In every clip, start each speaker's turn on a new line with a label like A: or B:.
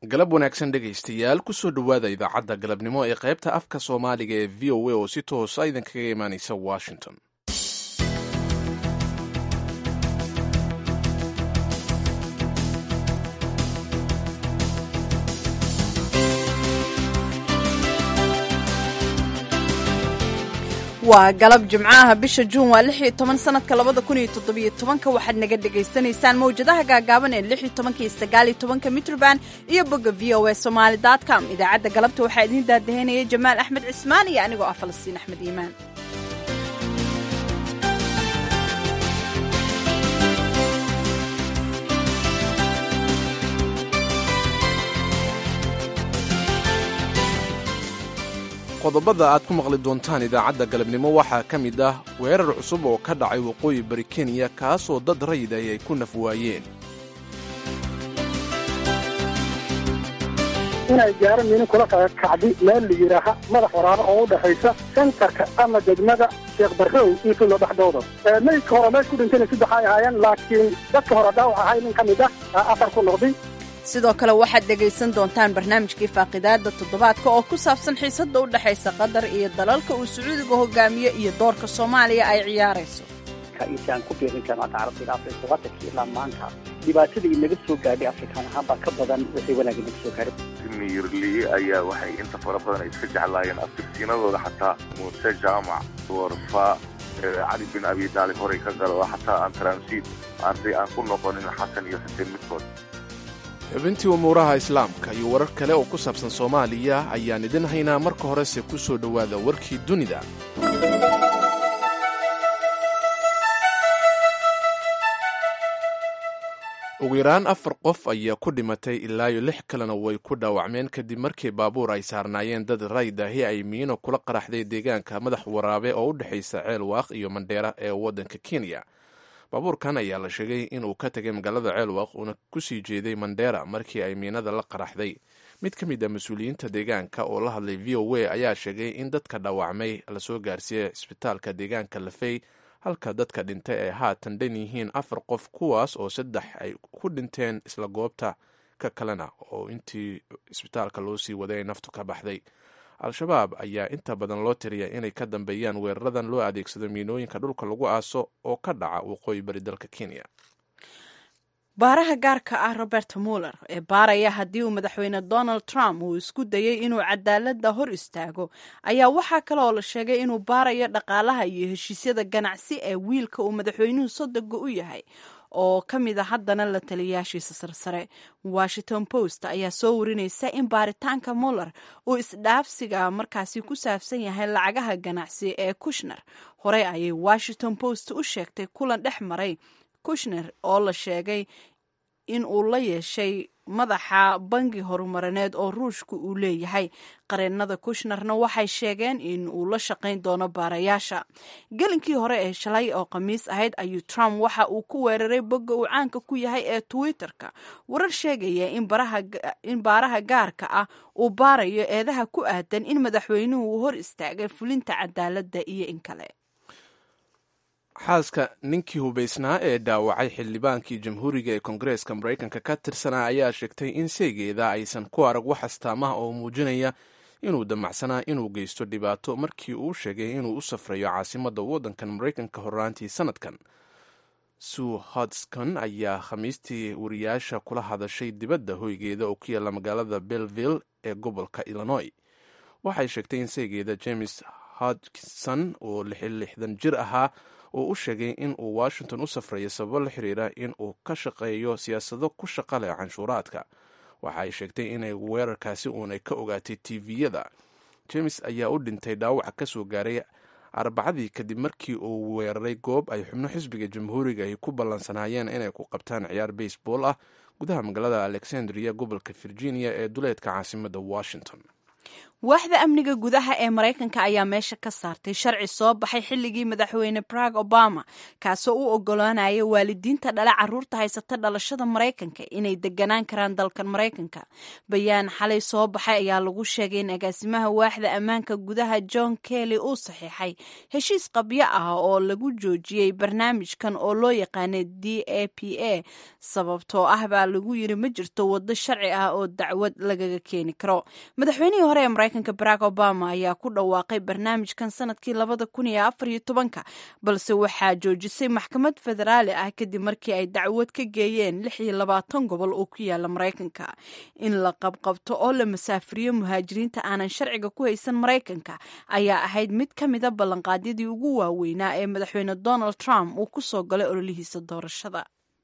A: galab wanaagsan dhegaystayaal kusoo dhowaada idaacadda galabnimo ee qaybta afka soomaaliga ee v o a oo si toosa idinkaga imaanaysa washington
B: waa galab jimcaha bisha juun waa lix iyo toban sanadka labada kun iyo toddobiyo tobanka waxaad naga dhagaysanaysaan mawjadaha gaagaaban ee lix iyo tobanka iyo sagaal iyo tobanka mitroband iyo bogga v o a somaali dot com idaacadda galabta waxaa idiin daadaheynaya jamaal axmed cismaan iyo anigoo ah falastiin axmed iimaan
A: qodobada aad ku maqli doontaan idaacadda galabnimo waxaa ka mid ah weerar cusub oo ka dhacay waqooyi bari kenya kaasoo dad rayid ah ay ku naf waayeen
C: inay gaaro minin kula kacdi meel la yidhaaha madax waraaro oo u dhexaysa sentarka ama degmada sheekh barrow iyo fillo dhexdooda maydka hore meesh ku dhintayna saddex ay ahaayeen laakiin dadka hore dhaawac ahay nin ka mid ah afar ku noqday
B: sidoo kale waxaad dhegaysan doontaan barnaamijkii faaqidaada toddobaadka oo ku saabsan xiisadda u dhexaysa qatar iyo dalalka uu sacuudiga hogaamiyo iyo doorka soomaaliya ay ciyaarayso
D: intaan ku biirin jaamacadda carabta ilaa afrika wadankii ilaa maanta dhibaatada inaga soo gaadhay afrikaan ahaan baa ka badan wixii wanaag inaga soo gaadhay
E: mirli ayaa waxay inta fara badan ay iska jeclaayeen aftirsiinadooda xataa muuse jaamac warfa cali bin abi taalib horay ka galo oo xataa aan transit arday aan ku noqonin xasan iyo xuseen midkood
A: xubintii umuuraha islaamka iyo warar kale oo ku saabsan soomaaliya ayaan idin haynaa marka horese ku soo dhowaada warkii dunida ugu yaraan afar qof ayaa ku dhimatay ilaayo lix kalena way ku dhaawacmeen kadib markii baabuur ay saarnaayeen dad rayd ahi ay miino kula qaraxday deegaanka madax waraabe oo u dhexaysa ceel waaq iyo mandheera ee waddanka kenya baabuurkan ayaa la sheegay inuu ka tegay magaalada ceelwaq uuna kusii jeeday mandheera markii ay miinada la qaraxday mid ka mid a mas-uuliyiinta deegaanka oo la hadlay v o a ayaa sheegay in dadka dhaawacmay lasoo gaarsiiyey cisbitaalka deegaanka lafey halka dadka dhintay ay haatan dhan yihiin afar qof kuwaas oo saddex ay ku dhinteen isla goobta ka kalena oo intii cisbitaalka loo sii waday ay naftu ka baxday al-shabaab ayaa inta badan loo tiriya inay ka dambeeyaan weeraradan loo adeegsado miinooyinka dhulka lagu aaso oo ka dhaca waqooyi bari dalka kenya
B: baaraha gaarka ah robert muller ee baaraya haddii uu madaxweyne donald trump uu isku dayey inuu cadaaladda hor istaago ayaa waxaa kale oo la sheegay inuu baarayo dhaqaalaha iyo heshiisyada ganacsi ee wiilka uu madaxweynuhu sodoga u yahay oo ka mid a haddana la taliyayaashiisa sarsare washington post ayaa soo warinaysa in baaritaanka muller uu isdhaafsiga markaasi ku saabsan yahay lacagaha ganacsi ee kushner horey ayay washington post u sheegtay kulan dhex maray kushner oo la sheegay in uu la yeeshay madaxa bangi horumarineed oo ruushka uu leeyahay qareennada kushnerna waxay sheegeen in uu la shaqayn doono baarayaasha gelinkii hore ee shalay oo khamiis ahayd ayuu trump waxa uu ku weeraray bogga uu caanka ku yahay ee twitter-ka warar sheegaya in baaraha gaarka ah uu baarayo eedaha ku aadan in madaxweynuhu uu hor istaagay fulinta cadaaladda iyo in kale
A: xaaska ninkii hubaysnaa ee dhaawacay xildhibaankii jamhuuriga ee kongareeska maraykanka ka tirsanaa ayaa sheegtay in seegeeda aysan ku arag wax astaamaha oo muujinaya inuu damacsanaa inuu geysto dhibaato markii uu sheegay inuu u safrayo caasimadda waddankan maraykanka horraantii sanadkan sue hodskon ayaa khamiistii wariyaasha kula hadashay dibadda hoygeeda oo ku yaalla magaalada belleville ee gobolka illinois waxay sheegtay in seegeeda james hodgson oo lixdan jir ahaa oo u sheegay in uu washington u safrayo sababo la xiriira in uu ka shaqeeyo siyaasado ku shaqa leh canshuuraadka waxa ay sheegtay inay weerarkaasi uunay ka ogaatay tviyada james ayaa u dhintay dhaawaca ka soo gaaray arbacadii kadib markii uu weeraray goob ay xubno xisbiga jamhuuriga ay ku ballansanaayeen inay ku qabtaan ciyaar baseball ah gudaha magaalada alexandria gobolka virginia ee duleedka caasimadda washington
B: waaxda amniga gudaha ee maraykanka ayaa meesha ka saartay sharci soo baxay xilligii madaxweyne barag obama kaasoo u ogolaanaya waalidiinta dhale caruurta haysata dhalashada maraykanka inay deganaan karaan dalkan maraykanka bayaan xalay soo baxay ayaa lagu sheegay in agaasimaha waaxda ammaanka gudaha john kelly uu saxiixay heshiis qabyo ah oo lagu joojiyey barnaamijkan oo loo yaqaanay d a p a sababtoo ah baa lagu yiri ma jirto wado sharci ah oo dacwad lagaga keeni karo madaxweynihii hore ee maraykanka barack obama ayaa ku dhawaaqay barnaamijkan sanadkii labada kun iyo afar iyo tobanka balse waxaa joojisay maxkamad federaali ah kadib markii ay dacwad ka geeyeen lix iyo labaatan gobol oo ku yaala maraykanka in la qabqabto oo la masaafiriyo muhaajiriinta aanan sharciga ku haysan maraykanka ayaa ahayd mid ka mida ballanqaadyadii ugu waaweynaa ee madaxweyne donald trump uu ku soo galay ololihiisa doorashada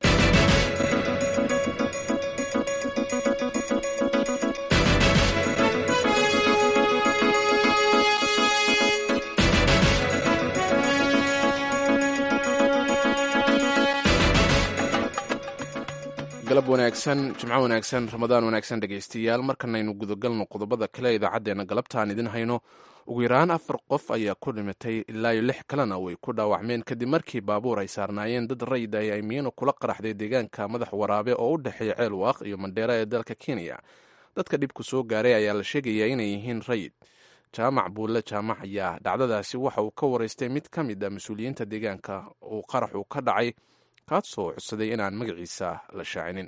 A: galab wanaagsan jimco wanaagsan ramadaan wanaagsan dhegaystayaal markanaynu gudagalno qodobada kale idaacaddeenna galabtaan idin hayno ugu yaraan afar qof ayaa ku dhimatay ilaa iyo lix kalena way ku dhaawacmeen kadib markii baabuur ay saarnaayeen dad rayid ay aymiino kula qaraxday deegaanka madax waraabe oo u dhexeeya ceelwaaq iyo mandheera ee dalka kenya dadka dhibku soo gaaray ayaa la sheegayaa inay yihiin rayid jaamac buulle jaamac ayaa dhacdadaasi waxa uu ka waraystay mid ka mid a mas-uuliyiinta deegaanka uu qaraxu ka dhacay kaasoo codsaday inaan magaciisa la shaacinin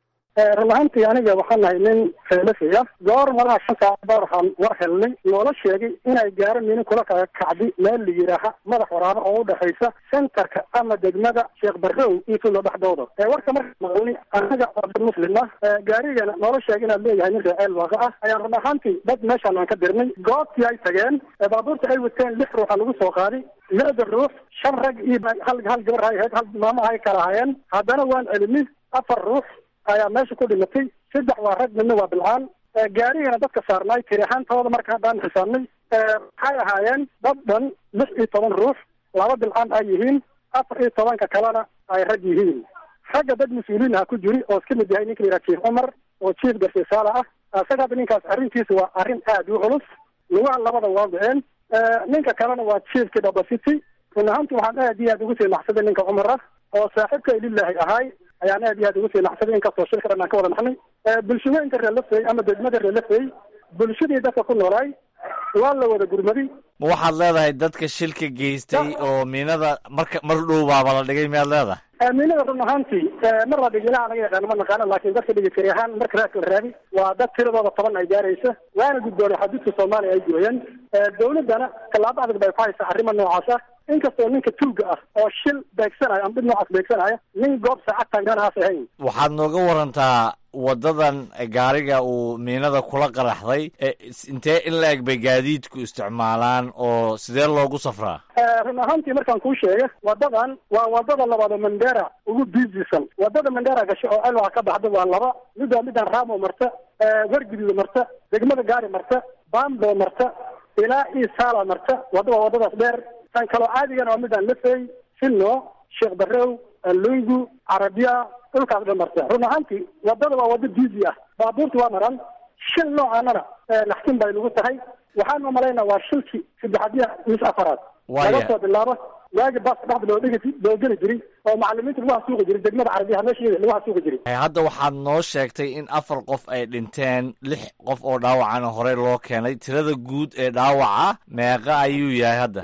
C: run ahaantii aniga waxaan nahay nin feelafaya goor malaha shan saac baa waxaan war helnay noola sheegay inay gaaro minin kula kacdi meel la yidhaaha madax waraabo oo u dhexaysa sentarka ama degmada sheekh barrow iyo tulo dhexdooda warka marka maqlni anaga oo dad muslim ah gaarigana noola sheegay inaad leeyahay nin reeceel waaqa ah ayaan run ahaantii dad meeshaan aan ka dirnay goobtii ay tageen baabuurta ay wateen lix ruuxa lagu soo qaaday lixda ruux shan rag iyo hal hal gabar hay ahayd hal maamo hay kala hayeen haddana waan celinay afar ruux ayaa meesha ku dhimatay saddex waa rag midna waa bilcaan gaarigana dadka saarnaay tiri ahaantooda marka haddaan xisaabnay waxay ahaayeen dad dhan lix iyo toban ruux laba bilcaan ay yihiin afar iyo tobanka kalena ay rag yihiin ragga dad mas-uuliin aha ku jiri oo iska mid yahay ninka la yidhaha jief cumar oo jief garsisaala ah isaga hadda ninkaas arrintiisa waa arrin aad u culus lugaha labada waa go-een ninka kalena waa jiefkii dabacity run ahaanti waxaan aad iyo aad ugu sii naxsaday ninka cumar ah oo saaxiibka ililaahi ahaay ayaan aad iyo aad ugu sii naxsaday inkastoo shirka dhan aan ka wada naxnay bulshooyinka reelafey ama degmada reelafey bulshadii dadka ku noolaay waa la wada gurmaday
F: ma waxaad leedahay dadka shilka geystay oo miinada marka mar dhow baaba la dhigay miyaad leedahay
C: miinada run ahaantii mar la dhigi ilaha naga yaqaano ma naqaano laakiin dadka dhigi tiri ahaan marka raadka la raadi waa dad tiradooda toban ay gaaraysa waana guddoonay xaduudka soomaaliya ay gooyeen dawladdana tallaabo adag bay ku haysaa arrima noocaas ah inkastoo ninka tuuga ah oo shil beegsanaya ama dhib noocaas beegsanaya nin goob saacad taagnaanaas ahayn
F: waxaad nooga warantaa wadadan gaariga uu miinada kula qaraxday intee in la eg bay gaadiidku isticmaalaan oo sidee loogu safraa
C: run ahaantii markaan kuu sheega wadadan waa wadada labaad oo mandera ugu biisisan wadada mandera gasho oo elwaxa ka baxda waa laba mid waa midaan ramo marta wargiduda marta degmada gaari marta bambo marta ilaa io sala marta wada waa wadadaas dheer tan kaloo caadigana waa midaan lafey sino sheekh barrow lungu carabiya dhulkaas dhan marta run ahaantii wadada waa wado biisi ah baabuurta waa maran shil noocaanana naxtin bay nagu tahay waxaan umalaynaa waa shilkii saddexadiya mis afaraad laga soo bilaabo waagi baaska dhexda loo dhigi loo geli jiray oo macalimiinta lagu hasuuqi jiray degmada carabiyaha meesha lagu hasuuqi jiray
F: hadda waxaad noo sheegtay in afar qof ay dhinteen lix qof oo dhaawacana horey loo keenay tirada guud ee dhaawaca meeqa ayuu yahay hadda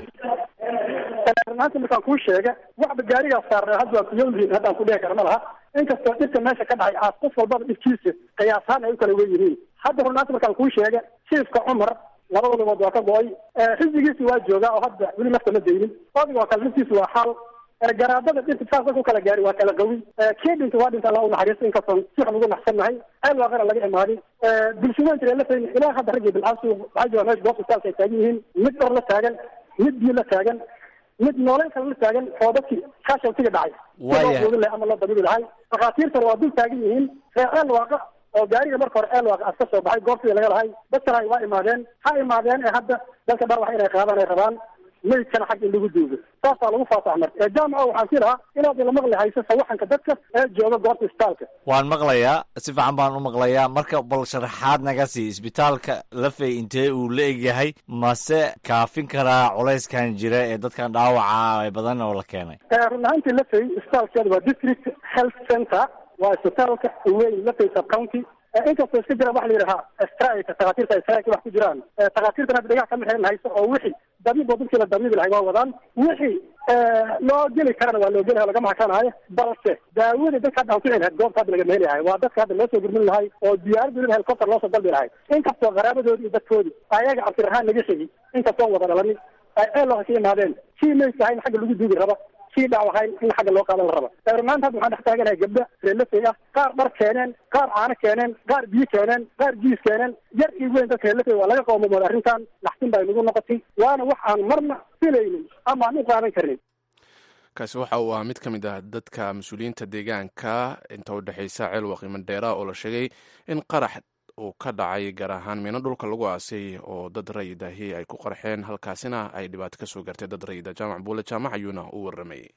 C: runaanti markaan kuu sheega waxba gaarigaas saarnay hadda waan kuyowlihiin haddaan ku dhihi kara ma laha inkastoo dhibka meesha ka dhacay aas qof walbaba dhibkiisa qiyaashaan ay u kala wen yihiin hadda runaanti markaan kuu sheega jiifka cumar labada lugood waa ka go-ay xisbigiisi waa joogaa oo hadda weli nafta ma daynin odiga waa kala naftiisa waa xaal garaadada dhirta saas dadka u kala gaari waa kala qawi kii dhinta waa dhinta alla u naxariista inkastoon si wax lagu naxsannahay ceel waaqana laga imaaday bulshooyinka reelafayna ilaa hadda raggii bilcaasu waxaa jooga meesha goobta istaalka ay taagan yihiin mid dhor la taagan mid biyo la taagan mid nooleyn kale la taagan oo dadkii kaashawtiga dhacay
F: Waaya.
C: lahay ama loo dabibi lahay dhakhaatiirtana waa dul taagan yihiin reer ceel waaqa oo gaariga marka hore ceel waaqa as ka soo baxay goobtii laga lahay dadkana waa imaadeen ha imaadeen ee hadda dalka dhaawax inay qaadaan ay rabaan maydkana xag in lagu duugo saasaa lagu faasax marka ee jaamaca waxaan si lahaa inaad ila maqli hayso sawaxanka dadka ee jooga goobta isbitaalka
F: waan maqlayaa si fiican baan u maqlayaa marka bal sharaxaad naga sii isbitaalka lafey intee uu la egyahay mase kaafin karaa culayskan jira ee dadkan dhaawaca ee badan oo la keenay
C: run ahaantii lafey isbitaalkeeda waa district health center waa isbitaalka weyn lafey sub county inkastoo iska jiraan waxa la yidhahaa strike takhaatiirta strike wax ku jiraan takhaatiirtan hadda dhagax kama xiran hayso oo wixii damiib oo dadkii la damiibi lahay waa wadaan wixii loo geli karana waa loo geli lagama hakanaayo balse daawadii dadka hadda aan ku lahayd goobta hadda lagama heli lahay waa dadka hadda loo soo gurmin lahay oo diyaarad weliba helicopter loo soo dalbi lahay inkastoo qaraabadoodi iyo dadkoodi ayaga cabdirahaan naga xigi inkastoo wada dhalanin ay eelooha ka imaadeen kii mayska ahayn xagga lagu duugi raba kii dhaawahayn in xagga loo qaadan la raba runaanta hadda waxaan dhex taaganahay gabdha reelafey ah qaar dhar keeneen qaar caano keeneen qaar biyo keeneen qaar jiis keeneen yar iyo weyn dadka reelafey waa laga qoomamooda arrintan naxtin baa inagu noqotay waana wax aan marna filaynin ama aan u qaadan karnin
A: kaasi waxa uu ahaa mid ka mid ah dadka mas-uuliyiinta deegaanka inta u dhexaysa ceelwaq imandheera oo la sheegay in qarax uu ka dhacay gaar ahaan miino dhulka lagu aasay oo dad rayidaahi ay ku qarxeen halkaasina ay dhibaato ka soo gaartay dad rayida jaamac buule jaamac ayuuna u waramayay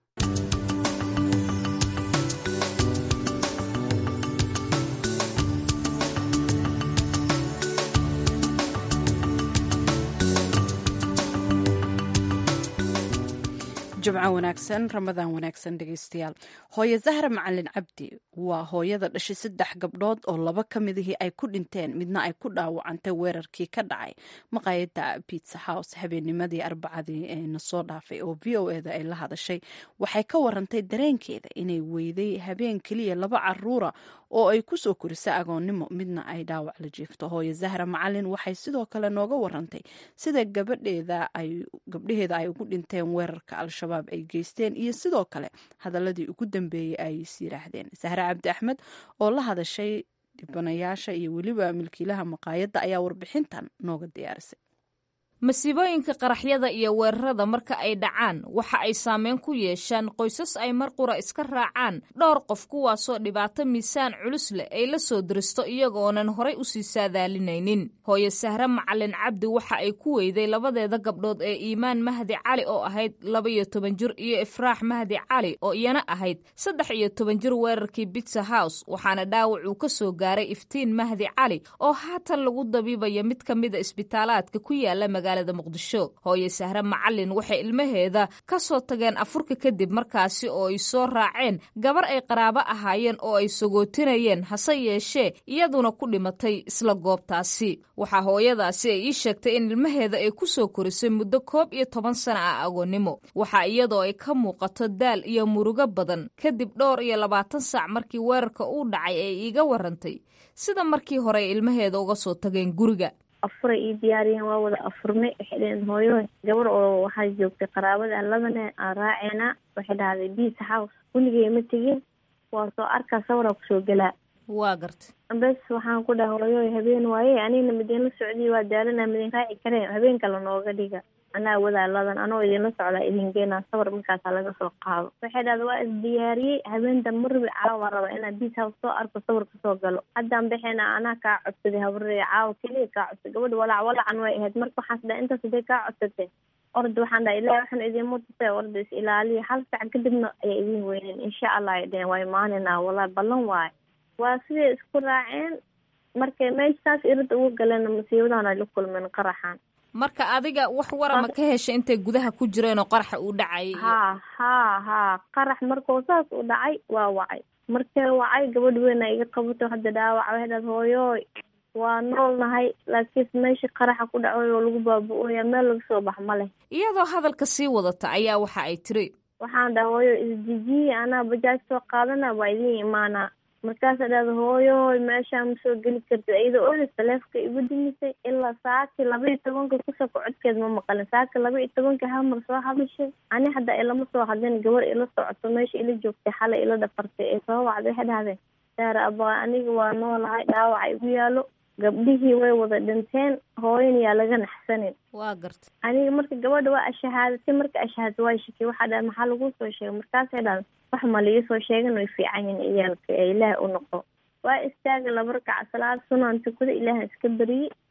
B: jimco wanaagsan ramadaan wanaagsan dhegeystayaal hooye zahra macalin cabdi waa hooyada dhashay saddex gabdhood oo laba ka midihii ay ku dhinteen midna ay ku dhaawacantay weerarkii ka dhacay maqaayada bitsa house habeennimadii arbacadii ee na soo dhaafay oo v o eda ay la hadashay waxay ka warantay dareenkeeda inay weyday habeen keliya laba caruura oo ay kusoo korisay agoonnimo midna ay dhaawac la jiifto hooye zahra macalin waxay sidoo kale nooga warantay sida gabadheeda ay gabdhaheeda ay ugu dhinteen weerarka al-shabaab ay geysteen iyo sidoo kale hadaladii ugu dambeeyey ay is yiraahdeen sahre cabdi axmed oo la hadashay dhibanayaasha iyo weliba milkiilaha maqaayadda ayaa warbixintan nooga diyaarisay
G: masiibooyinka qaraxyada iyo weerarada marka ay dhacaan waxa ay saameyn ku yeeshaan qoysas ay mar qura iska raacaan dhowr qof kuwaasoo dhibaato miisaan culus leh ay la soo diristo iyagoonan horay usii saadaalinaynin hooye sahre macalin cabdi waxa ay ku weyday labadeeda gabdhood ee iimaan mahdi cali oo ahayd laba iyo toban jir iyo ifraax mahdi cali oo iyana ahayd saddex iyo toban jir weerarkii bitsa house waxaana dhaawac uu ka soo gaaray iftiin mahdi cali oo haatan lagu dabiibaya mid ka mida isbitaalaadka ku yaala muqdisho hooye sahre macalin waxay ilmaheeda ka soo tageen afurka kadib markaasi oo ay soo raaceen gabar ay qaraabo ahaayeen oo ay sagootinayeen hase yeeshee iyaduna ku dhimatay isla goobtaasi waxaa hooyadaasi ay ii sheegtay in ilmaheeda ay ku soo korisay muddo koob iyo toban sana ah agoonnimo waxaa iyadoo ay ka muuqato daal iyo murugo badan kadib dhowr iyo labaatan saac markii weerarka uu dhacay ay iiga warantay sida markii hore ay ilmaheeda uga soo tageen guriga
H: afuray ii diyaariyeen waa wada afurnay waxay dhaheen hooyo gabar oo waxaa joogtay qaraabada labane aan raaceynaa waxay dhahday biisa house weligay ma tegin waa soo arkaa sawaraa kusoo gelaa
G: waa garta
H: bes waxaan ku dhaha hooyo habeen waaye anigna midinla socdiy waa daalana midin raaci kareen habeen kale nooga dhiga anaa wadaa ladan anoo idinla socdaa idin geenaa sawar markaasa laga soo qaado waxay dhahda waa isdiyaariyey habeenta marbi caawa rabaa inaa biis house soo arko sawar kasoo galo haddaan baxeena anaa kaa codsaday habaree caawa keliya kaa codsay gabadha walaac walacan way ahayd marka waxaas dhaha intaas haday kaa codsatee orda waxaan dhaha ilahi waxaan idinma tusay orda is ilaaliya hal sac kadibna ayaa idin weyneen insha allah ay dheheen waa imaaninaa wallahi ballan waayo waa siday isku raaceen markay meeshaas irida uga galeen masiibadan ay la kulmeen qaraxan
G: marka adiga wax warama ka heshay intay gudaha ku jireen oo qaraxa uu dhacay
H: haa haa haa qarax markuu saas u dhacay waa wacay markee wacay gabadh weyn a iga qabato hadda dhaawac waxay dhahda hooyooy waa nool nahay laakiinse meesha qaraxa ku dhacay oo lagu baabu-ooya meel laga soo bax ma leh
G: iyadoo hadalka sii wadata ayaa waxa ay tiri
H: waxaan dhaha hooyo isdejiye anaa bajaaj soo qaadana waa idiin imaanaa markaasa dhahda hooyoy meeshaa ma soo geli kartid iyadoo olis taleefka igu dimisay ilaa saaki laba iyo tobanka kusoko codkeed ma maqalin saaki laba iyo tobanka hamar soo hadashay ani hadda ilama soo hadlin gabar ila socoto meesha ila joogtay xalay ila dhafartay ee soo wacday waxay dhahdeen saara abaa aniga waa noolahay dhaawaca igu yaalo gabdhihii way wada dhinteen hooyan yaa laga naxsanin
G: waa garta
H: aniga marka gabadha waa ashahaadatay marka ashahaadatay waa shakiyay waxaa dhahay maxaa lagu soo sheegay markaasay dhahan wax ma laii soo sheegan way fiican yihin iyaalka ee ilaah u noqo waa istaaga laba rakac salaad sunaan tukada ilaahan iska beriyey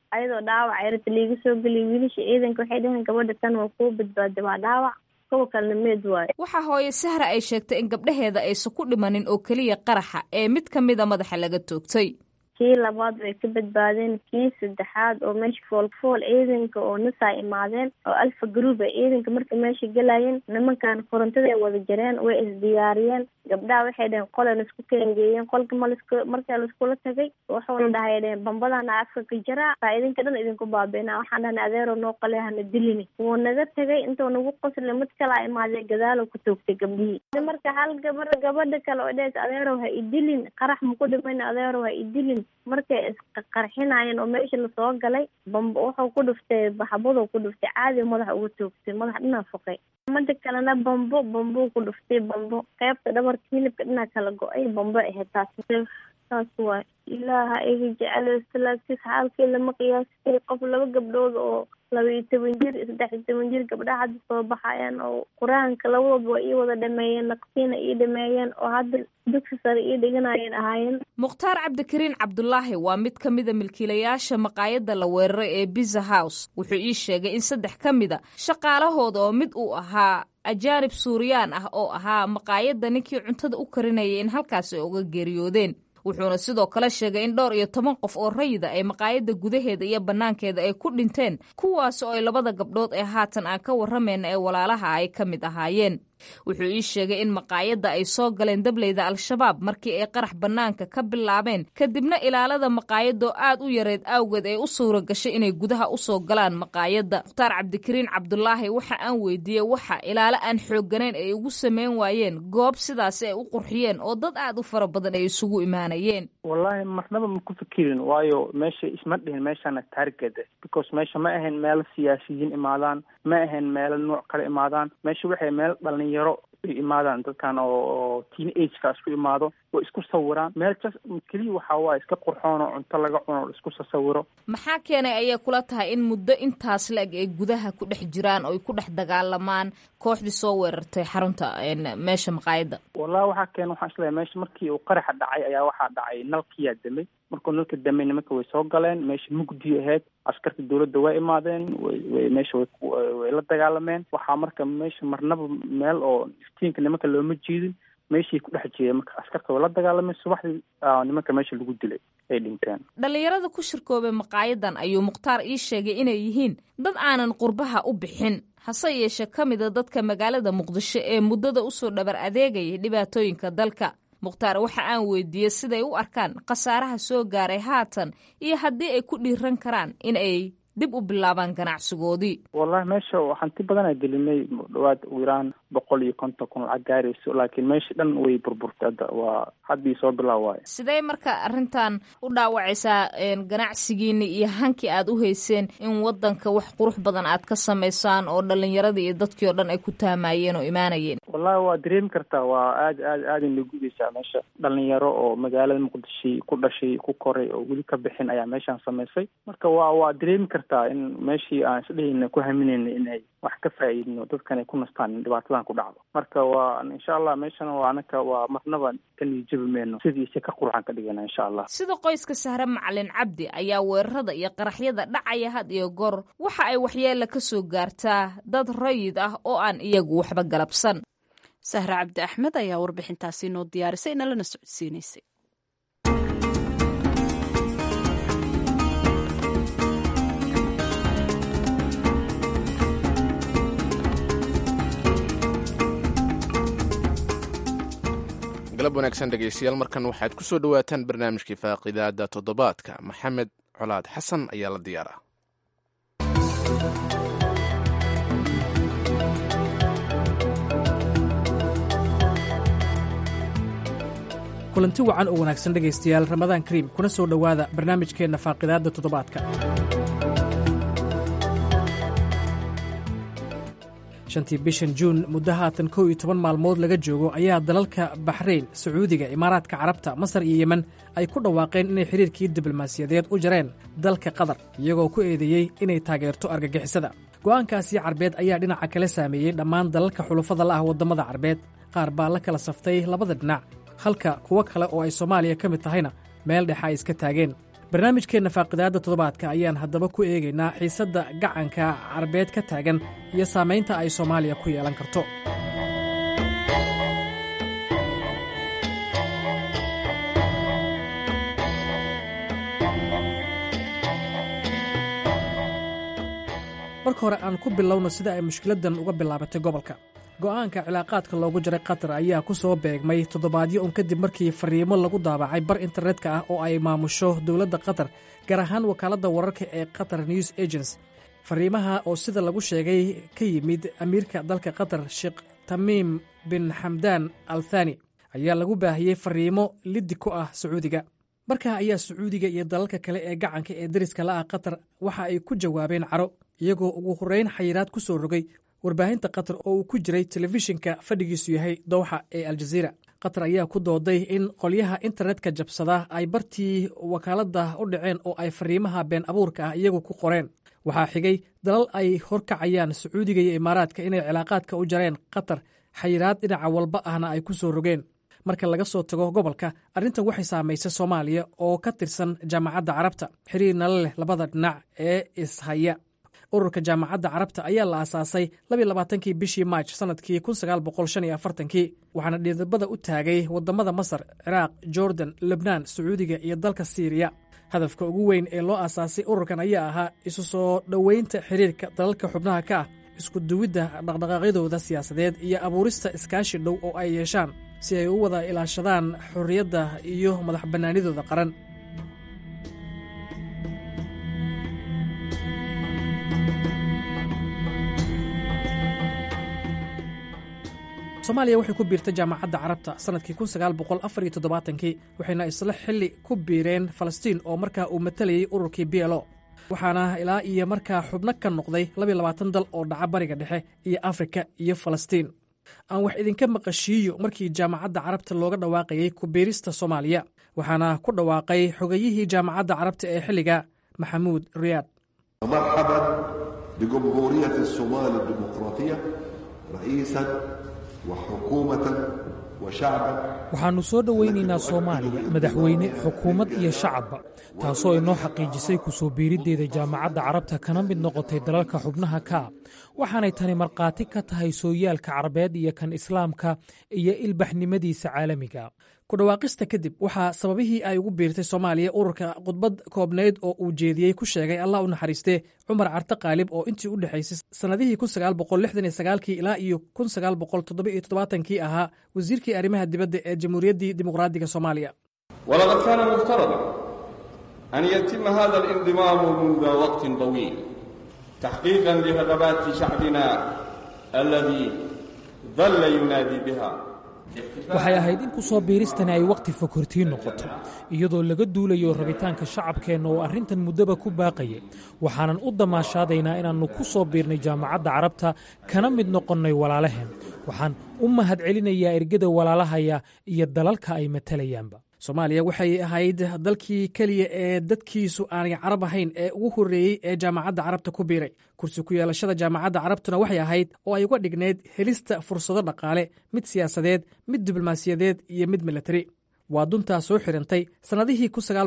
H: ayadoo dhaawac yarata liiga soo geliya wiilasha ciidanka waxay dhaheen gabadha tan waa kuu badbaaday waa dhaawac kuwa kalena meed waayo
G: waxaa hooye sahra ay sheegtay in gabdhaheeda aysan ku dhimanin oo keliya qaraxa ee mid ka mida madaxa laga toogtay
H: kii labaad way ka badbaadeen kii saddexaad oo meesha foolfool ciidanka oo nasaa imaadeen oo alfa group a ciidanka markay meesha gelayeen nimankan korontaday wada jareen way isdiyaariyeen gabdhaha waxay dhaheen qolay laisku keengeeyeen qolka ma lasku markaa laiskula tagay wuxuuna dhahay dhaheen bambadana afka ka jaraa saa idinka dhan idinku baabeena waxaan dhahnay adeero noo qale hana dilini wuu naga tagay intuu nagu qosle mid kalaa imaadee gadaalo ku toogtay gabdhihii marka hal gabar gabadha kale oo dhees adeerow ha idilin qarax maku dhiman adeerow ha idilin markay isqarxinayeen oo meesha lasoo galay bambo wuxuu ku dhuftay baxbaduu ku dhuftay caadi madaxa uga toogtay madax dhinaa foqay mada kalena bambo bambuu ku dhuftay bambo qeybta dhabarka hilibka dhinaa kala go-ay bambo ahayd taas saas waay ilaaha iga jecel laagtiis xaalkii lama qiyaastay qof laba gabdhood oo laba iyo toban jir saddex iyo toban jir gabdhaha hadda soo baxayaan oo qur-aanka labadooba waa ii wada dhameeyeen naqsiina ii dhameeyeen oo hadda dugsi sare ii dhiganayeen ahaayeen
G: mukhtaar cabdikariin cabdulaahi waa mid ka mida milkiilayaasha maqaayadda la weeraray ee biza house wuxuu ii sheegay in saddex ka mida shaqaalahooda oo mid uu ahaa ajaanib suuriyaan ah oo ahaa maqaayadda ninkii cuntada u karinayay in halkaasi ay uga geeriyoodeen wuxuuna sidoo kale sheegay in dhowr iyo toban qof oo rayida ay maqaayadda gudaheeda iyo bannaankeeda ay ku dhinteen kuwaas oo ay labada gabdhood ee haatan aan ka warramayna ee walaalaha ay ka mid ahaayeen wuxuu ii sheegay in maqaayadda ay soo galeen dableyda al-shabaab markii ay qarax bannaanka ka bilaabeen kadibna ilaalada maqaayadoo aad u yareed awgeed ay u suura gashay inay gudaha u soo galaan maqaayadda mukhtaar cabdikariin cabdulaahi waxa aan weydiiyey waxa ilaalo aan xoogganayn ay ugu sameyn waayeen goob sidaasi ay u qurxiyeen oo dad aad u fara badan ay isugu imaanayeen
I: wallaahi marnaba ma ku fikirin waayo meesha isma dhihin meeshana taargeda because meesha ma ahayn meelo siyaasiyiin imaadaan ma ahayn meelo nuuc kale imaadaan meesha waxay meel dhalinyaro ay imaadaan dadkan oo teen ageka isku imaado way isku sawiraan meel jas keliya waxaa waaye iska qurxoon oo cunto laga cuno o isku sasawiro
G: maxaa keenay ayay kula tahay in muddo intaas la-eg ay gudaha ku dhex jiraan oo ay ku dhex dagaalamaan kooxdii soo weerartay xarunta meesha maqaayadda
I: wallahi waxaa keena waxaan isleeyahay meesha markii uu qaraxa dhacay ayaa waxaa dhacay nalkiyaa damay markuu nalka damay nimanka way soo galeen meesha mugdi ahayd askarta dawladda waa imaadeen way meesha way la dagaalameen waxaa marka meesha marnaba meel oo iftiinka nimanka looma jiidin meeshii ku dhex jeeda marka askarta way la dagaalameen subaxdii nimanka meesha lagu dilay ay dhinteen
G: dhallinyarada ku shirkoobay maqaayadan ayuu mukhtaar ii sheegay inay yihiin dad aanan qurbaha u bixin hase yeeshee ka mida dadka magaalada muqdisho ee muddada usoo dhabar adeegayay dhibaatooyinka dalka mukhtaar waxa aan weydiiyey siday u arkaan khasaaraha soo gaaray haatan iyo haddii ay ku dhiiran karaan in ay dib u bilaabaan ganacsigoodii
I: wallahi meesha hanti badanaa gelinay dhawaad ugu yaraan boqol iyo konton kun lacag gaarayso laakiin meesha dhan way burburtay hadda waa haddii soo bilaab waayo
G: sidee marka arrintan u dhaawacaysaa ganacsigiini iyo hankii aad u hayseen in wadanka wax qurux badan aad ka samaysaan oo dhalinyaradii iyo dadkii oo dhan ay ku taamayeen oo imaanayeen
I: wallahi waa dareemi kartaa waa aad aad aaday nagudaysaa meesha dhalinyaro oo magaalada muqdisho ku dhashay ku koray oo weli ka bixin ayaa meeshaan samaysay marka waa waa dareemi kartaa in meeshii aan isdhehayna ku haminayna inay wax ka faa'iidno dadkan ay ku nastaan in dhibaatadan ku dhacdo marka waa insha allah meeshana waa anaka waa marnaba ka niijabi meyno sidiisa ka qurxan ka dhigana insha allah
G: sida qoyska sahre macalin cabdi ayaa weerarada iyo qaraxyada dhacaya had iyo goor waxa ay waxyeela ka soo gaartaa dad rayid ah oo aan iyagu waxba galabsan
B: sahre cabdi axmed ayaa warbixintaasi noo diyaarisay nalana socodsiinaysay
A: galab wanaagsan dhegaystayaal markan waxaad ku soo dhowaataan barnaamijkii faaqidaada toddobaadka maxamed colaad xasan ayaa la diyaaraa
J: kulanti wacan oo wanaagsan dhegaystayaal ramadaan kariim kuna soo dhowaada barnaamijkeenna faaqidaadda toddobaadka shantii bishan juun muddo haatan kow iyo toban maalmood laga joogo ayaa dalalka baxrayn sacuudiga imaaraadka carabta masar iyo yemen ay ku dhawaaqeen inay xidhiirkii diblomaasiyadeed u jareen dalka qatar iyagoo ku eedeeyey inay taageerto argagixisada go'aankaasii carbeed ayaa dhinaca kale saameeyey dhammaan dalalka xulufada la ah waddamada carbeed qaar baa la kala saftay labada dhinac halka kuwo kale oo ay soomaaliya ka mid tahayna meel dhexa ay iska taageen barnaamijkeenna faaqidaadda toddobaadka ayaan haddaba ku eegaynaa xiisadda gacanka carabeed ka taagan iyo saamaynta ay soomaaliya ku yeelan karto marka hore aan ku bilowno sida ay mushkiladdan uga bilaabatay gobolka go'aanka cilaaqaadka loogu jaray qatar ayaa ku soo beegmay toddobaadyo un kadib markii fariimo lagu daabacay bar internetka ah oo ay maamusho dowladda qatar gaar ahaan wakaaladda wararka ee qatar news agents fariimaha oo sida lagu sheegay ka yimid amiirka dalka qatar sheekh tamiim bin xamdaan al thani ayaa lagu baahiyey fariimo liddi ku ah sacuudiga markaa ayaa sacuudiga iyo dalalka kale ee gacanka ee dariska la ah qatar waxa ay ku jawaabeen caro iyagoo ugu horreyn xayiraad ku soo rogay warbaahinta qatar oo uu ku jiray telefishinka fadhigiisu yahay dowxa ee aljaziira qatar ayaa ku dooday in qolyaha internetka jabsada ay bartii wakaaladda u dhaceen oo ay fariimaha been abuurka ah iyagu ku qoreen waxaa xigay dalal ay horkacayaan sacuudiga iyo imaaraadka inay cilaaqaadka u jareen qatar xayiraad dhinaca walba ahna ay ku soo rogeen marka laga soo tago gobolka arrintan waxay saamaysay soomaaliya oo ka tirsan jaamacadda carabta xiriir nala leh labada dhinac ee ishaya ururka jaamacadda carabta ayaa la aasaasay labaaaatankii bishii maaj sannadkii kii waxaana dhidabada u taagay waddamada masar ciraaq jordan lebnaan sacuudiga iyo dalka siiriya hadafka ugu weyn ee loo aasaasay ururkan ayaa ahaa isu soo dhoweynta xiriirka dalalka xubnaha ka ah isku duwidda dhaqdhaqaaqyadooda siyaasadeed iyo abuurista iskaashi dhow oo ay yeeshaan si ay u wada ilaashadaan xorriyadda iyo madax bannaanidooda qaran soomaaliya waxay ku biirtay jaamacadda carabta sannadkii kii waxayna isla xilli ku biireen falastiin oo markaa uu matalayay ururkii b lo waxaana ilaa iyo markaa xubno ka noqday dal oo dhaca bariga dhexe iyo afrika iyo falastiin aan wax idinka maqashiiyo markii jaamacadda carabta looga dhawaaqayey ku biirista soomaaliya waxaana ku dhawaaqay xogayihii jaamacadda carabta ee xilliga maxamuud riyaad
K: مرحبا بجمهورية الصومال الديمقراطية رئيسا وحكومة وشعبا
L: waxaannu soo dhowaynaynaa soomaaliya madaxweyne xukuumad iyo shacabba taasoo inoo xaqiijisay ku soo biiriddeeda jaamacadda carabta kana mid noqotay dalalka xubnaha ka ah waxaanay tani markhaati ka tahay sooyaalka carabeed iyo kan islaamka iyo ilbaxnimadiisa caalamiga
J: ku dhawaaqista kadib waxaa sababihii ay ugu biirtay soomaaliya ururka khudbad koobnayd oo uu jeediyey ku sheegay allah u naxariistee cumar carte qaalib oo intii u dhexaysay sannadihii kii ilaa iyo kii ahaa wasiirkii arrimaha dibadda ee jamhuuriyaddii dimuqraadiga soomaaliya
M: ولقد كان مفترضا أن يتم هذا الانضمام منذ وقت طويل تحقيقا لرغبات شعبنا الذي ظل ينادي بها
L: waxay ahayd in ku soo biiristani ay wakhti fokortiin noqoto iyadoo laga duulayo rabitaanka shacabkeenna oo arrintan muddaba ku baaqayay waxaanan u damaashaadaynaa inaannu ku soo biirnay jaamacadda carabta kana mid noqonnay walaalaheen waxaan u mahadcelinayaa ergada walaalahaya iyo dalalka ay matalayaanba
J: soomaaliya waxay ahayd dalkii keliya ee dadkiisu aanay carab ahayn ee ugu horreeyey ee jaamacadda carabta ku biiray kursi ku yeelashada jaamacadda carabtuna waxay ahayd oo ay uga dhignayd helista fursado dhaqaale mid siyaasadeed mid diblomaasiyadeed iyo mid milatari waa duntaa soo xirantay sannadihii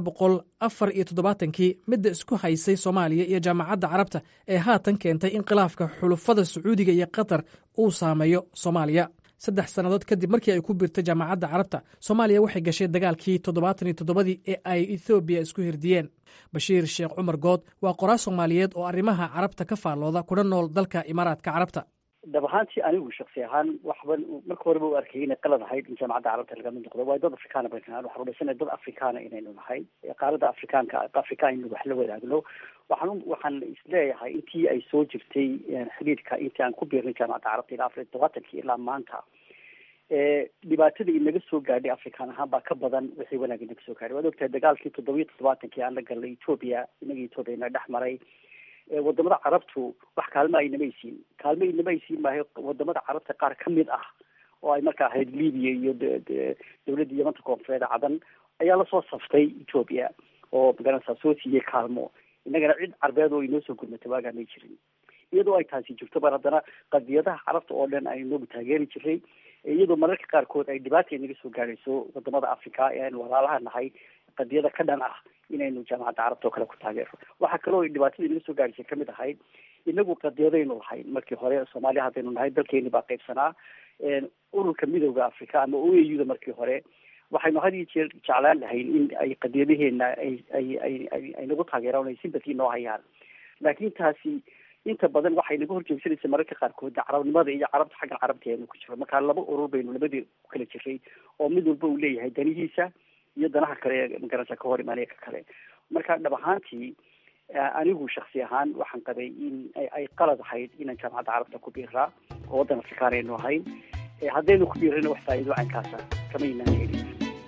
J: kii midda isku haysay soomaaliya iyo jaamacadda carabta ee haatan keentay in khilaafka xulufada sacuudiga iyo qatar uu saameeyo soomaaliya saddex sannadood kadib markii ay ku biirtay jaamacadda carabta soomaaliya waxay gashay dagaalkii toddobaatan iyo toddobadii ee ay ethoobiya isku hirdiyeen bashiir sheekh cumar good waa qoraa soomaaliyeed oo arrimaha carabta ka faallooda kuna nool dalka imaaraadka carabta
D: dhab ahaantii anigu shaksi ahaan waxban marka horeba u arkayay inay qalad ahayd in jaamacadda carabta laga mid noqdo waayo dad afrikaana baynu nahay waxaan udhaysanahay dad afrikaana inaynu nahay qaaradda afrikaanka afrika aynu wax la wadaagno waxaan waxaan isleeyahay intii ay soo jirtay xiriirka intii aan ku biirnay jaamacadda carabta ilaa afar iyo todobaatankii ilaa maanta dhibaatada inaga soo gaadhay afrikaan ahaan baa ka badan wixii wanaag inaga soo gaadhay waad ogtahay dagaalkii toddobiyo toddobaatankii aan la galnay etoobiya inaga etoobiya ina dhex maray wadamada carabtu wax kaalmo aynama aysiin kaalmo inama aysiin maayo wadamada carabta qaar ka mid ah oo ay markaa ahayd libiya iyo dawladda yamanta koonfureed cadan ayaa lasoo saftay etoobiya oo magaranaysaa soo siiyey kaalmo innagana cid carbeed oo inoo soo gurmatay waagaa may jirin iyadoo ay taasi jirto baan haddana qadiyadaha carabta oo dhan aynu noogu taageeri jiray iyadoo mararka qaarkood ay dhibaata inaga soo gaadhayso wadamada africa ee aynu walaalaha nahay qadiyada ka dhan ah inaynu jaamacadda carabta oo kale ku taageero waxaa kaloo dhibaatada inaga soo gaadhisay kamid ahayd inagu qadiyadaynu lahayn markii hore soomaaliya haddaynu nahay dalkeeni baa qaybsanaa ururka midooda africa ama o a u da markii hore waxaynu had iyo jeer jeclaan lahayn in ay qadiyadaheena ay ay ay ay ay nagu taageeraan ay sympathy noo hayaan laakiin taasi inta badan waxay naga horjeegsanaysa mararka qaarkood carabnimada iyo carabta xagga carabteenu ku jiro marka laba urur baynu labadii ku kala jiray oo mid walba uu leeyahay danihiisa iyo danaha kale ee magarasa ka hor imaanaya ka kale marka dhab ahaantii anigu shaksi ahaan waxaan qabay in ay qalad ahayd inaan jaamacadda carabta ku biiraa oo waddan afrikaan aynu ahayn haddaynu ku biirana wax faa'iido caynkaasa kama inaan helin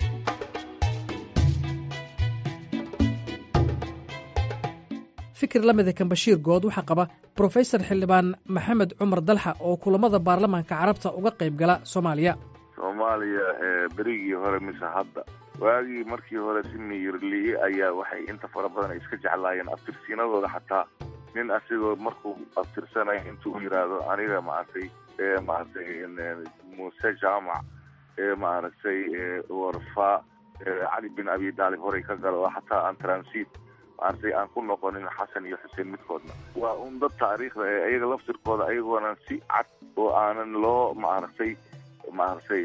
J: fikir la mida kan bashiir good waxaa qaba brofesor xildhibaan maxamed cumar dalxa oo kulamada baarlamaanka carabta uga qayb gala soomaaliya
E: soomaaliya berigii hore mise hadda waagii markii hore si miyirliye ayaa waxay inta fara badan ay iska jeclaayeen abtirsiinadooda xataa nin asigoo markuu abtirsanayo intuu yidhaahdo aniga maaragtay maaragtay muuse jaamac maaragtay warfa cali bin abi daalib horey ka galo oo xataa aan transit maaragtay aan ku noqonin xasan iyo xuseen midkoodna waa un dad taariikhda ee iyaga laftirkooda ayagoonan si cad oo aanan loo maaragtay maaragtay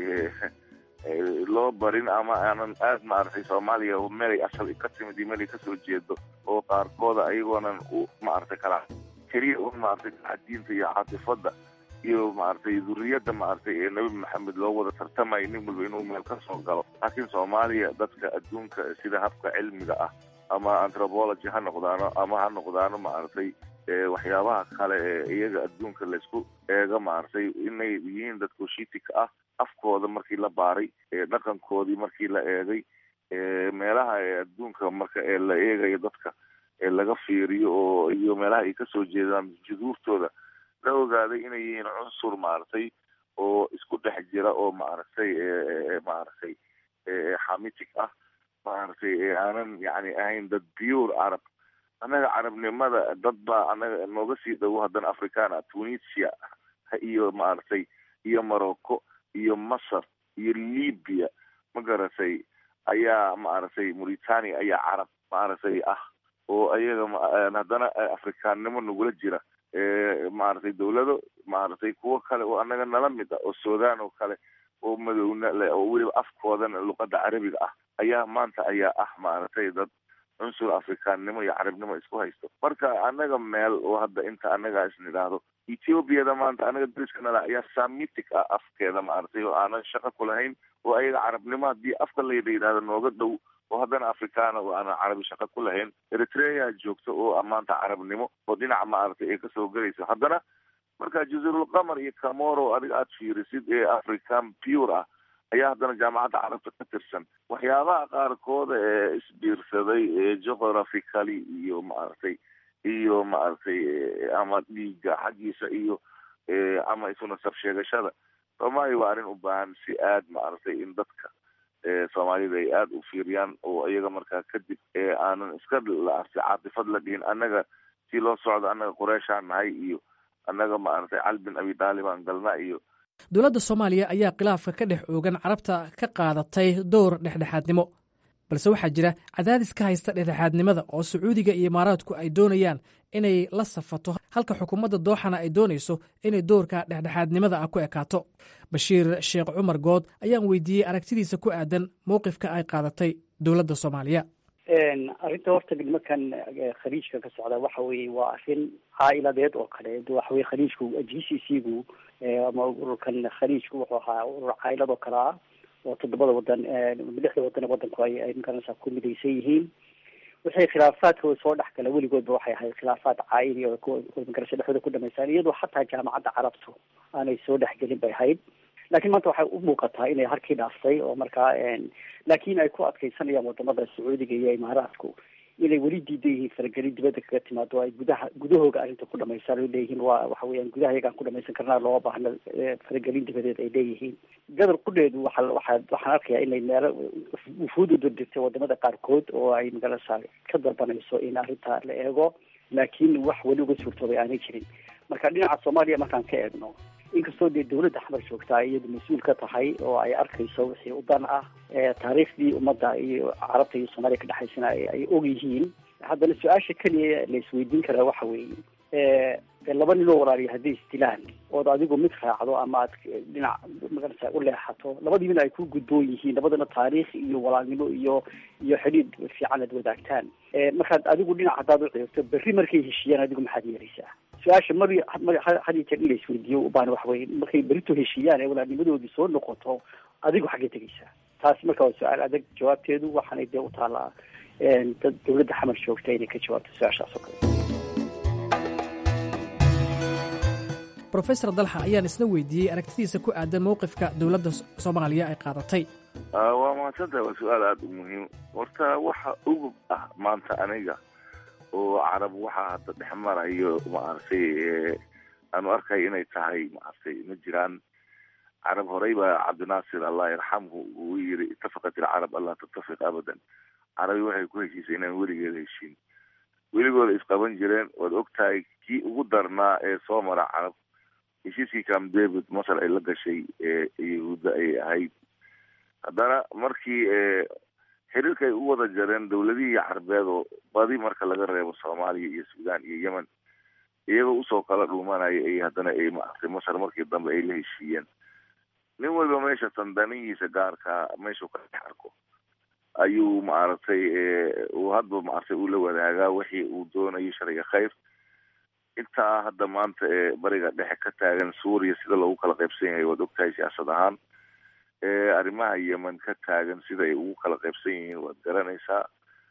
E: loo barin ama aanan aad maaragtay soomaaliya meelay asal ka timid iyo meelay kasoo jeedo oo qaarkooda ayagoonan u maaragtay kala keliya un maaragtay diinta iyo caatifada iyo maaragtay duriyadda maaragtay ee nebi maxamed loo wada tartamayo nin walba inuu meel ka soo galo laakiin soomaaliya dadka adduunka sida habka cilmiga ah ama anthropology ha noqdaano ama ha noqdaano maaragtay waxyaabaha kale ee iyaga adduunka laysku eego maaragtay inay yihiin dad kushitika ah afkooda markii la baaray dhaqankoodii markii la eegay meelaha ee adduunka marka ee la eegayo dadka ee laga fiiriyo oo iyo meelaha ay kasoo jeedaan juduurtooda la ogaaday inay yihiin cunsur maaragtay oo isku dhex jira oo maaragtay maaragtay xamitic ah maaragtay aanan yani ahayn dad pure carab annaga carabnimada dad baa annaga nooga sii dhowo haddana africana tunisia iyo maaragtay iyo morocco iyo masar iyo libya ma garatay ayaa maaragtay mauritania ayaa carab maaragtay ah oo ayaga haddana afrikaannimo nagula jira maaragtay dawlado maaragtay kuwo kale oo annaga nala mid ah oo sudan oo kale oo madowna le oo weliba afkoodana luqadda carabiga ah ayaa maanta ayaa ah maaragtay dad cunsur afrikaannimo iyo carabnimo isku haysto marka annaga meel oo hadda inta annaga isnidhaahdo ethoobiada maanta annaga dariskana ayaa samitic ah afkeeda maaragtay oo aanan shaqo ku lahayn oo ayaga carabnimo haddii afka layla yidhahdo nooga dhow oo haddana afrikaana oo aanan carabi shaqo ku lahayn eritrea joogto oo maanta carabnimo oo dhinaca maaragtay ay kasoo gelayso haddana marka jazirulqamar iyo camoro adiga aada fiirisid ee african pure ah ayaa haddana jaamacadda carabta ka tirsan waxyaabaha qaarkooda ee isbiirsaday ee geographically iyo maaragtay iyo maaragtay ama dhiiga xaggiisa iyo ama isu nasab sheegashada soomaaliya waa arrin u baahan si aad maaragtay in dadka soomaalida ay aada u fiiriyaan oo iyaga markaa kadib aanan iska laarsi caatifad la dhihin annaga si loo socdo annaga qureyshaan nahay iyo annaga maaragtay cali bin abi daalibaan galna iyo
J: dowladda soomaaliya ayaa khilaafka ka dhex oogan carabta ka qaadatay dowr dhexdhexaadnimo balse waxaa jira cadaadis ka haysta dhexdhexaadnimada oo sacuudiga iyo imaaraadku ay doonayaan inay la safato halka xukuumadda dooxana ay doonayso inay dowrka dhexdhexaadnimada ah ku ekaato bashiir sheekh cumar good ayaan weydiiyey aragtidiisa ku aadan mowqifka ay qaadatay dowladda soomaaliya
D: arrinta horta nimankan khaliijka ka socda waxa weye waa arrin caa'iladeed oo kale waxa weye khaliijku g c c gu ama ururkan khaliijku wuxuu ahaa urur caa'ilad oo kale ah oo toddobada wadan lixda wadan wadanku ay ay magaranaysaa ku midaysan yihiin wixii khilaafaadkooda soo dhex gala weligoodba waxay ahayd khilaafaad caa'ili oo magarasha dhexdooda ku dhamaystaan iyadoo xataa jaamacadda carabtu aanay soo dhexgelin bay ahayd laakiin maanta waxay u muuqataa inay harkii dhaaftay oo markaa laakiin ay ku adkeysanayaan wadamada sacuudiga iyo imaaraadku inay weli diidan yihiin faragelin dibadda kaga timaado ay gudaha gudahooga arrinta ku dhamaystaan ay leeyihiin waa waxa weeyaan gudaha iyagaan ku dhamaysan karnaa loo baahna faragelin dibadeed ay leeyihiin gadar qudheedu waxa waxa waxaan arkayaa inay meelo wufuud u dirdirtay wadamada qaarkood oo ay magarasa ka dalbanayso in arrintaa la eego laakiin wax weli uga suurtoobay aanay jirin marka dhinaca soomaaliya markaan ka eegno inkastoo dee dawladda xamar joogta ay iyadu mas-uul ka tahay oo ay arkayso wixii u dan ah taariikhdii ummadda iyo carabta iyo soomaaliya ka dhexaysana ay og yihiin haddana su-aasha keliya la isweydiin karaa waxa weeye laba ninoo walaaliya hadday isdilaan ood adigu mid raacdo ama aad dhinac magarasa u leexato labadiibina ay ku gudboon yihiin labadana taariikh iyo walaalnimo iyo iyo xidhiid fiican aad wadaagtaan markaad adigu dhinac haddaad u ciirto berri markay heshiiyaan adigu maxaad yeelaysaa su-aasha mar had iyo jeer in la isweydiiyo ubaan waxa weye markay berito heshiiyaan ee walaalnimadoodii soo noqoto adigu xaggee tegaysaa taasi marka waa su-aal adag jawaabteedu waxaanay dee u taalaa dad dawladda xamar joogta inay ka jawaabto su-aashaas oo kale
J: rofesor dalxa ayaan isna weydiiyey aragtidiisa ku aadan mowqifka dowladda soomaaliya ay qaadatay
E: waa mahadsantahay waa su-aal aada u muhiim horta waxa ugub ah maanta aniga oo carab waxaa hadda dhex marayo maaragtay aanu arkay inay tahay maaragtay ma jiraan carab horey baa cabdinaasir allah yarxamhu uu yiri itafaqat ilcarab allah tattafiq abadan carabi waxay ku heshiisay inaan weligeeda heshiin weligooda isqaban jireen waad og tahay kii ugu darnaa ee soo mara carab heshiiskii cam david masar ay la gashay yahuudda ay ahayd haddana markii xiriirka ay u wada jareen dawladihii carbeed oo badi marka laga reebo soomaaliya iyo suudaan iyo yemen iyagoo usoo kala dhuumanaya ay haddana ay maaragtay masar markii dambe ay la heshiiyeen nin walba meesha tandanihiisa gaarkaa meeshuu ka dhex arko ayuu maaragtay uu hadba maaragtay ula wadaagaa wixii uu doonayo sharciga khayr intaa hadda maanta ee bariga dhexe ka taagan suuriya sida loogu kala qaybsan yahay waad ogtahay siyaasad ahaan arrimaha yemen ka taagan sida ay ugu kala qaybsan yihiin waad garanaysaa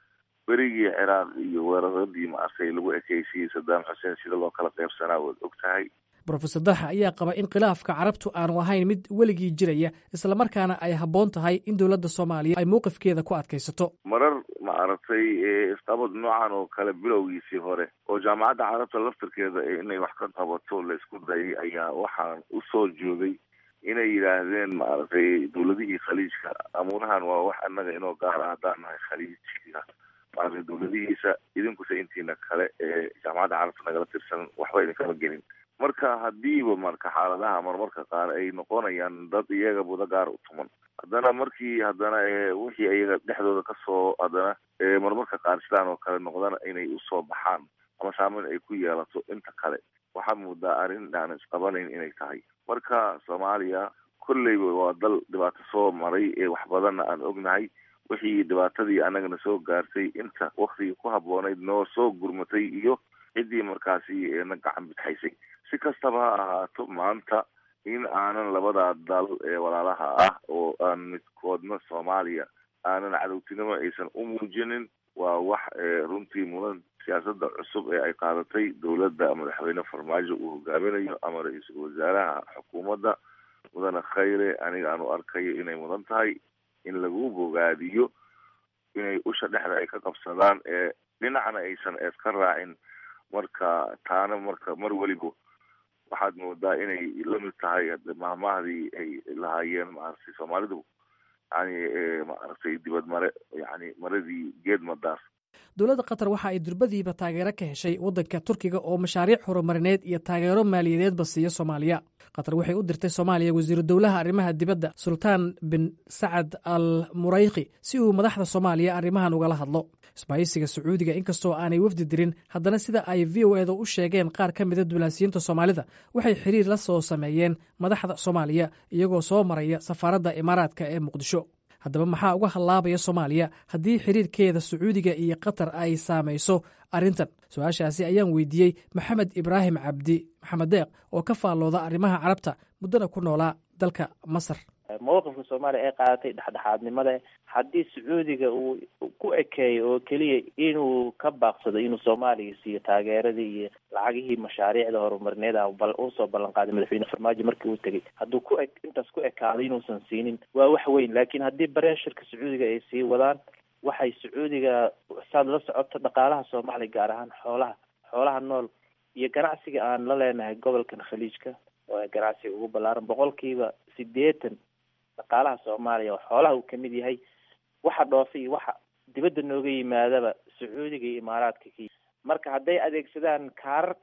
E: berigii ciraaq iyo weeraradii maaragtay lagu ekeysiyey sadaam xuseen sida loo kala qaybsanaa waad og tahay
J: rofesor dalxa ayaa qaba in khilaafka carabtu aanu ahayn mid weligii jiraya islamarkaana ay habboon tahay in dowladda soomaaliya ay mowqifkeeda ku adkaysato
E: marar maaragtay isqabad noocan oo kale bilowgiisii hore oo jaamacadda carabta laftarkeeda inay wax ka qabato la isku dayay ayaa waxaan usoo joogay inay yidhaahdeen maaragtay dawladihii khaliijka amuurahan waa wax annaga inoo gaara haddaan nahay khaliijka maaragtay dawladihiisa idinkuse intiina kale ee jaamacadda carabta nagala tirsan waxba idinkama gelin marka hadiiba marka xaaladaha marmarka qaar ay noqonayaan dad iyaga buda gaar u tuman haddana markii haddana wixii iyaga dhexdooda kasoo haddana marmarka qaar sidaan oo kale noqdana inay usoo baxaan ama saameyn ay ku yeelato inta kale waxaa moodaa arrin aan isqabanayn inay tahay marka soomaaliya kolleyba waa dal dhibaato soo maray ee wax badanna aan ognahay wixii dhibaatadii annagana soo gaartay inta waktigii ku habboonayd noo soo gurmatay iyo ciddii markaasi na gacan bidxaysay si kastaba ha ahaato maanta in aanan labadaa dal ee walaalaha ah oo aan midkoodna soomaaliya aanan cadowtinimo aysan u muujinin waa wax runtii mudan siyaasadda cusub ee ay qaadatay dowladda madaxweyne farmaajo uu hogaaminayo ama ra-iisul wasaaraha xukuumadda mudane khayre aniga aanu arkayo inay mudan tahay in lagu bogaadiyo inay usha dhexda ay ka qabsadaan ee dhinacna aysan eed ka raacin marka taana marka mar weliba waxaad moodaa inay lamid tahay mahmahdii ay lahaayeen maaragtay soomaalidu yani maaragtay dibad mare yani maradii geed madaas
J: dowladda qatar waxa ay durbadiiba taageero ka heshay waddanka turkiga oo mashaariic horumarineed iyo taageero maaliyadeedba siiya soomaaliya qatar waxay u dirtay soomaaliya wasiiru dowlaha arrimaha dibadda sultaan bin sacad al murayki si uu madaxda soomaaliya arrimahan ugala hadlo isbaahisiga sacuudiga inkastoo aanay wafdi dirin haddana sida ay v o eda u sheegeen qaar ka mida diblaasiyiinta soomaalida waxay xiriir la soo sameeyeen madaxda soomaaliya iyagoo soo maraya safaaradda imaaraadka ee muqdisho haddaba maxaa uga hallaabaya soomaaliya haddii xiriirkeeda sacuudiga iyo qatar ay saamayso arrintan su-aashaasi ayaan weydiiyey maxamed ibraahim cabdi maxamed deeq oo ka faallooda arrimaha carabta muddana ku noolaa dalka masar
N: mowqifka soomaaliya ee qaadatay dhexdhexaadnimada haddii sacuudiga uu ku ekeeyo oo keliya inuu ka baaqsado inuu soomaaliya siiyo taageeradii iyo lacagihii mashaariicda horumarineed a usoo ballan qaaday madaxweyne farmaajo markii uu tegey hadduu ku e intaas ku ekaado inuusan siinin waa wax weyn laakiin haddii bareeshirka sacuudiga ay sii wadaan waxay sacuudiga saad la socoto dhaqaalaha soomaaliya gaar ahaan xoolaha xoolaha nool iyo ganacsiga aan la leenahay gobolkan khaliijka oo ganacsiga ugu ballaaran boqolkiiba sideetan dhaqaalaha soomaaliya oo xoolaha uu kamid yahay waxa dhoofa iyo waxa dibadda nooga yimaadaba sacuudiga iyo imaaraadka ki marka hadday adeegsadaan kaararka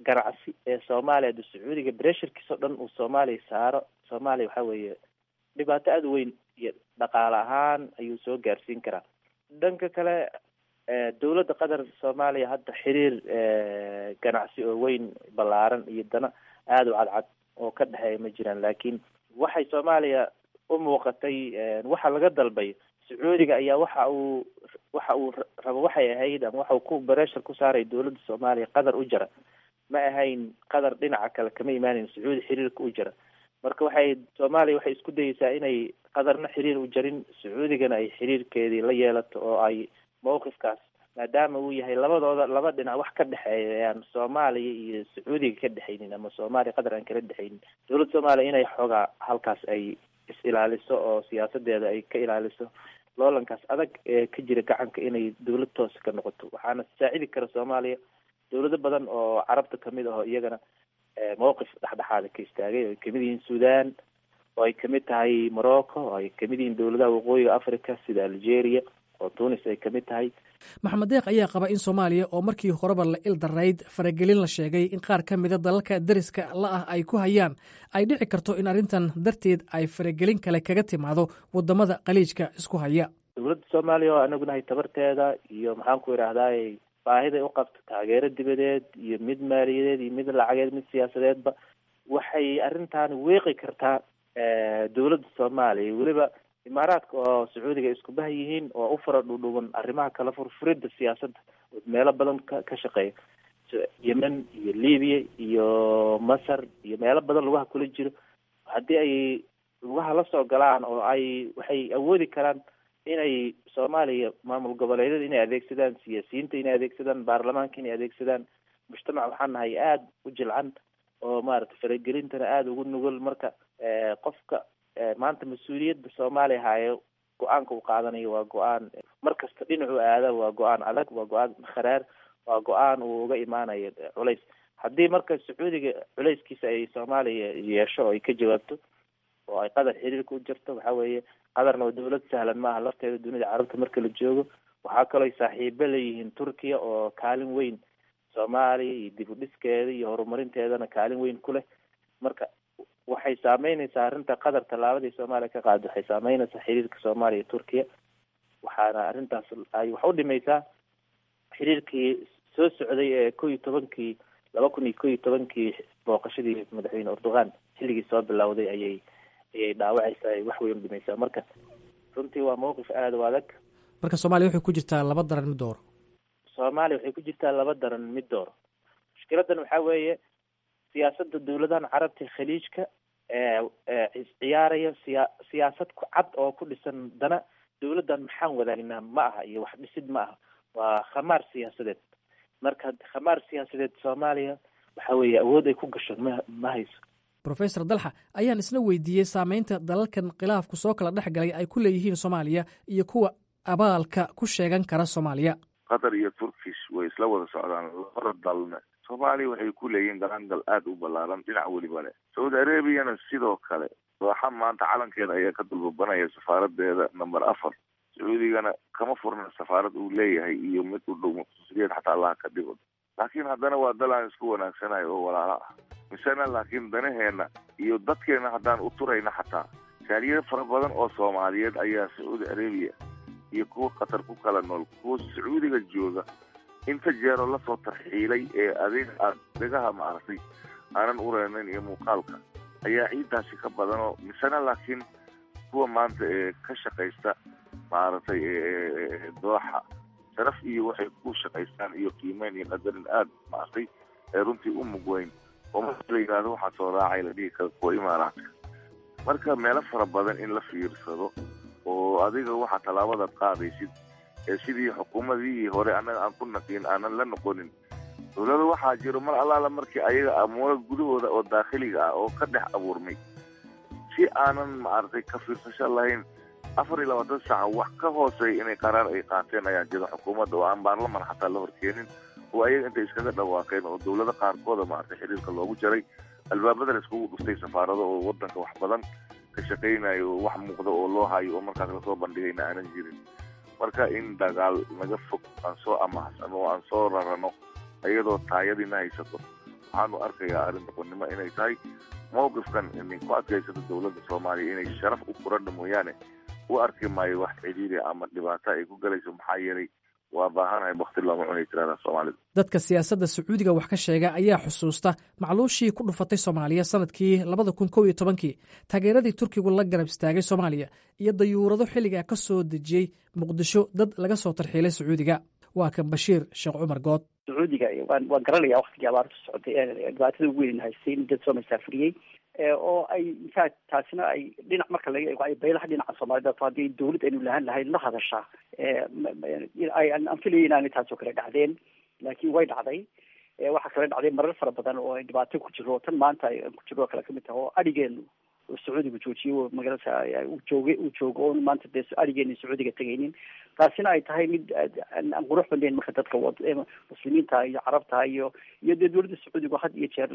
N: ganacsi ee soomaaliya hadda sacuudiga bresherkiis oo dhan uu soomaaliya saaro soomaaliya waxa weeye dhibaato aada weyn iyo dhaqaale ahaan ayuu soo gaarsiin karaa dhanka kale dowladda qatar soomaaliya hadda xiriir ganacsi oo weyn ballaaran iyo dana aada u cadcad oo ka dhexeeya ma jiraan laakiin waxay soomaaliya u muuqatay waxa laga dalbay sacuudiga ayaa waxa uu waxa uu rabo waxay ahayd ama waxa uu ku breshar ku saaray dowladda soomaaliya qatar u jara ma ahayn qatar dhinaca kale kama imaaneyn sacuudi xiriirka u jara marka waxay soomaaliya waxay isku dayeysaa inay qatarna xiriir u jarin sacuudigana ay xiriirkeedii la yeelato oo ay mawqifkaas maadaama uu yahay labadooda laba dhinac wax ka dhexeeya aan soomaaliya iyo sacuudiga ka dhexaynin ama soomaaliya qatar aan kala dhexaynin dowladda soomaaliya inay xoogaa halkaas ay is ilaaliso oo siyaasadeeda ay ka ilaaliso loolankaas adag ee ka jira gacanka inay dowlad toos ka noqoto waxaana saacidi kara soomaaliya dowlado badan oo carabta kamid ah oo iyagana mawqif dhexdhexaada ka istaagay oo ay kamid yihiin sudan oo ay kamid tahay morocco oo ay kamid yihiin dowladaha waqooyiga africa sida algeria oo tunis ay kamid tahay
J: maxamed deeq ayaa qaba in soomaaliya oo markii horeba la il darayd faragelin la sheegay in qaar ka mida dalalka dariska la ah ay ku hayaan ay dhici karto in arrintan darteed ay faragelin kale kaga timaado wadamada khaliijka isku haya
N: dowladda soomaaliya oo anagu nahay tabarteeda iyo maxaan ku idhaahdaay baahiday u qabto taageero dibadeed iyo mid maaliyadeed iyo mid lacageed mid siyaasadeedba waxay arrintan weeqi kartaa dowladda soomaaliya weliba imaaraadka oo sacuudiga ay isku bah yihiin oo u fara dhudhuban arrimaha kala furfuridda siyaasadda meelo badan ka ka shaqeeya yemen iyo libiya iyo masar iyo meelo badan lugaha kula jiro haddii ay lugaha la soo galaan oo ay waxay awoodi karaan inay soomaaliya maamul goboleedyada inay adeegsadaan siyaasiyiinta inay adeegsadaan baarlamaanka inay adeegsadaan mujtamac waxaan nahay aada u jilcan oo maaragtay faragelintana aada ugu nugul marka qofka maanta mas-uuliyadda soomaaliya haayo go-aanka uu qaadanayo waa go-aan markasta dhinacu aada waa go-aan adag waa go-aan kharaar waa go-aan uu uga imaanayo culays haddii marka sacuudiga culayskiisa ay soomaaliya yeesho oo ay ka jawaabto oo ay qatar xiriirka u jirto waxa weeye qatarna waa dowlad sahlan maaha lafteeda dunida carabta marka la joogo waxaa kaloo ay saaxiibo leeyihiin turkiya oo kaalin weyn soomaaliya iyo dib u dhiskeeda iyo horumarinteedana kaalin weyn ku leh marka waxay saameyneysaa arrinta qatar tallaabadii soomaaliya ka qaada waxay saameyneysaa xiriirka soomaaliya iyo turkiya waxaana arrintaas ay wax u dhimaysaa xiriirkii soo socday ee ko iyo tobankii laba kun iyo ko iyo tobankii booqashadii madaxweyne erdogan xilligii soo bilowday ayay ayay dhaawacaysaa ay wax weyn u dhimaysaa marka runtii waa mawqif aada u adag
J: marka soomaaliya waxay ku jirtaa laba daran mid dooro
N: soomaaliya waxay ku jirtaa laba daran mid dooro mushkiladan waxaa weeye siyaasadda dowladahan carabta khaliijka ee ciyaaraya siya siyaasad ku cad oo ku dhisan dana dowladdan maxaan wadaagnaa ma aha iyo wax dhisid ma aha waa khamaar siyaasadeed marka khamaar siyaasadeed soomaaliya waxa weeye awood ay ku gasho ma ma hayso
J: rofesor dalxa ayaan isna weydiiyey saameynta dalalkan khilaafku soo kala dhex galay ay ku leeyihiin soomaaliya iyo kuwa abaalka ku sheegan kara soomaaliya
E: qatar iyo turkish way isla wada socdaan labada dalna soomaaliya waxay ku leeyihiin galangal aada u ballaaran dhinac weliba leh saudi arabiyana sidoo kale dooxa maanta calankeeda ayaa ka dulbabanaya safaaradeeda number afar sacuudigana kama furna safaarad uu leeyahay iyo mid u dhow muqsusiyeed xataa allaha ka dhigo laakiin haddana waa dal aan isku wanaagsanayo oo walaalo ah misena laakiin danaheena iyo dadkeena haddaan u turayna xataa shaariyada fara badan oo soomaaliyeed ayaa sacuudi arabiya iyo kuwa qatar ku kala nool kuwa sacuudiga jooga inta jeeroo lasoo tarxiilay ee adeeg aad dhegaha maaragtay aanan ureynayn iyo muuqaalka ayaa ciidaasi ka badanoo misena laakiin kuwa maanta ee ka shaqaysta maaragtay dooxa sharaf iyo waxay ku shaqaystaan iyo qiimeyn iyo qadarin aada maaragtay ee runtii u mugweyn oo marka la yidhaahdo waxaa soo raacay la dhihi kara kuwa imaaraadka marka meelo fara badan in la fiirsado oo adiga waxaa tallaabadaad qaadaysid ee sidii xukuumadii hore annaga aan ku naqiin aanan la noqonin dowlada waxaa jiro mar allaala markii ayaga amuuro gudahooda oo daakhiliga ah oo ka dhex abuurmay si aanan maaragtay ka fiirsasho lahayn afar iyo labaatan saaca wax ka hooseeya inay qaraar ay qaateen ayaa jira xukuumadda oo aan baarlaman xataa la horkeenin oo ayaga intay iskaga dhawaaqeen oo dowlado qaarkooda maaragtay xiriirka loogu jaray albaabada la iskugu dhuftay safaarado oo wadanka wax badan ka shaqaynayo oo wax muuqda oo loo hayo oo markaas lasoo bandhigayna aanan jirin marka in dagaal naga fog aan soo amahsan oo aan soo rarano iyadoo taayadiina haysato waxaanu arkayaa arrin doqonnimo inay tahay mawqifkan inay ku adkaysato dowladda soomaaliya inay sharaf u furadha mooyaane u arki maayo wax cidhiiri ama dhibaato ay ku galayso maxaa yeelay waa baahanahay wakti looma cunay tirada soomaalida
J: dadka siyaasadda sacuudiga wax ka sheega ayaa xusuusta macluushii ku dhufatay soomaaliya sanadkii labada kun kow iyo tobankii taageeradii turkigu la garab istaagay soomaaliya iyo dayuurado xilligaa ka soo dejiyey muqdisho dad laga soo tarxiilay sacuudiga waa kan bashiir sheekh cumar good
D: sacuudiga waan waan garanaya waktigii abaartu socotay ee dhibaatada ugu weyn haystay in dad soo masaafuriyey oo ay intaa taasina ay dhinac marka laga eego ay baylaha dhinaca soomaalida to haddii dawlad aynu lahaan lahayn la hadashaa aan filaya inaanay taasoo kale dhacdeen laakiin way dhacday waxaa kale dhacday marar fara badan oo ay dhibaato ku jiro tan maanta ku jiro kale kamid taha oo adhigeenu sacuudiga joojiyo magaalada uu jooga uu joogo oon maanta dee adhigeena sacuudiga tegaynin taasina ay tahay mid aan qurux badnayn marka dadka muslimiinta iyo carabta iyo iyo dee dowladda sacuudiga had iyo jeer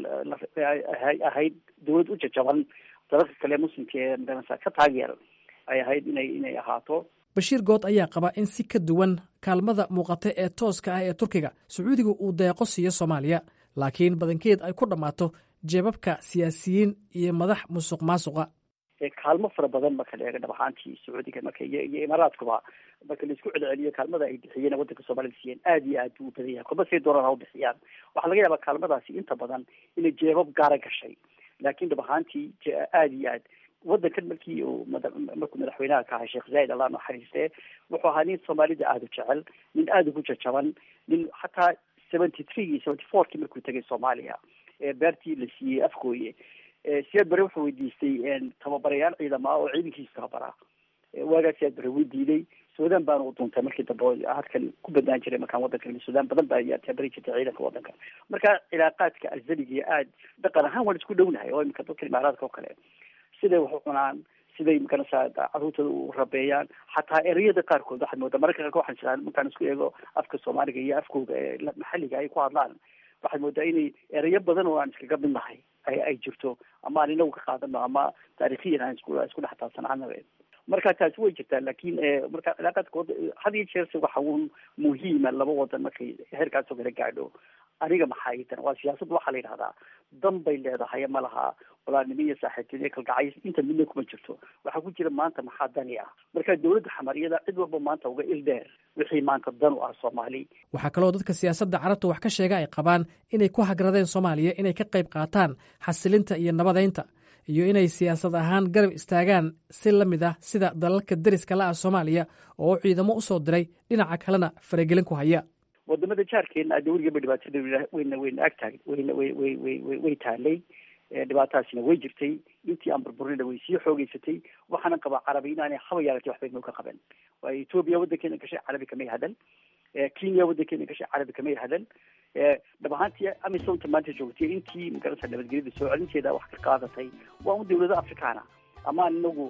D: ahayd dowlad u jajaban dalalka kale muslimka ee magarasa ka taageer ay ahayd inay inay ahaato
J: bashiir good ayaa qaba in si ka duwan kaalmada muuqata ee tooska ah ee turkiga sacuudiga uu deeqo siiyo soomaaliya laakiin badankeed ay ku dhammaato jeebabka siyaasiyiin iyo madax musuq maasuqa
D: kaalmo fara badan marka la eego dhab ahaantii sacuudiga marka iyo iyo imaaraadkuba marka laisku celceliyo kaalmada ay bixiyeen waddanka soomaalida siiyeen aad iyo aad buu u badan yahay kolba say doonaan ha u bixiyaan waxaa laga yaabaa kaalmadaasi inta badan inay jeebab gaara gashay laakiin dhab ahaantii aad iyo aad waddankan markii uu markuu madaxweynaha ka ahay sheekh zaid allah naxariiste wuxuu ahaa nin soomaalida aada u jecel nin aada ugu jajaban nin hataa seventy three iyo seventy fourkii markuu tegay soomaaliya beertii la siiyey afgooye siyaad bare wuxuu weydiistay tababarayaal ciidama ah oo ciidankiisa tababaraa waagaa siyaad bare wuu diiday suudaan baana u duuntay markii dambe halkan ku badnaan jiray markaan waddankan suudaan badan baa ayaa tabari jirtay ciidanka waddanka marka cilaaqaadka azaliga aad dhaqan ahaan waan isku dhownahay oo imika dadka imaaraadka oo kale siday wax u cunaan siday makanasa caruurtooda u rabeeyaan xataa ereyada qaarkood waxaad moodaa mararka qaarkood waxaan jiraa markaan isku eego afka soomaaliga iyo afkooga ee maxalliga ay ku hadlaan waxaad moodaa inay ereyo badan oo aan iskaga mid nahay ay ay jirto ama aan inagu ka qaadano ama taariikhiyan aan isku isku dhex taabsanaana marka taasi way jirtaa laakiin marka cilaaqaadkooda had iyo jeerse waxa uun muhiima laba wadan markay heerkaasoo kala gaadho aniga maxaa idan waa siyaasad waxaa la yidhahdaa dan bay leedahay ma laha walaalnimo iyo saaxiibtinimo kalgacays inta midna kuma jirto waxaa ku jira maanta maxaa dani ah marka dowladda xamariyada cid walba maanta uga il dheer wixii maanta dan u ah soomaali
J: waxaa kaloo dadka siyaasadda carabta wax ka sheega ay qabaan inay ku hagradeen soomaaliya inay ka qayb qaataan xasilinta iyo nabadaynta iyo inay siyaasad ahaan garab istaagaan si la mid ah sida dalalka deriska la ah soomaaliya oo ciidamo u soo diray dhinaca kalena faragelin ku haya
D: wadamada jaarkeena ade weligaba dhibaatada wayna wayna ag taag wayna way way way way way taalay dhibaatadaasina way jirtay intii aan burburina way sii xoogeysatay waxaana qabaa carabi inaanay haba yaalatay waxbay noo ka qaban waayo etoobiya waddankeena gashay carabi kamay hadal kenya waddankeena gashay carabi kamay hadal dhab ahaantii amisonta maanta joogtay intii magarasa nabadgelyada soo celinteeda wax ka qaadatay waa un dawlado afrikaana amaan inagu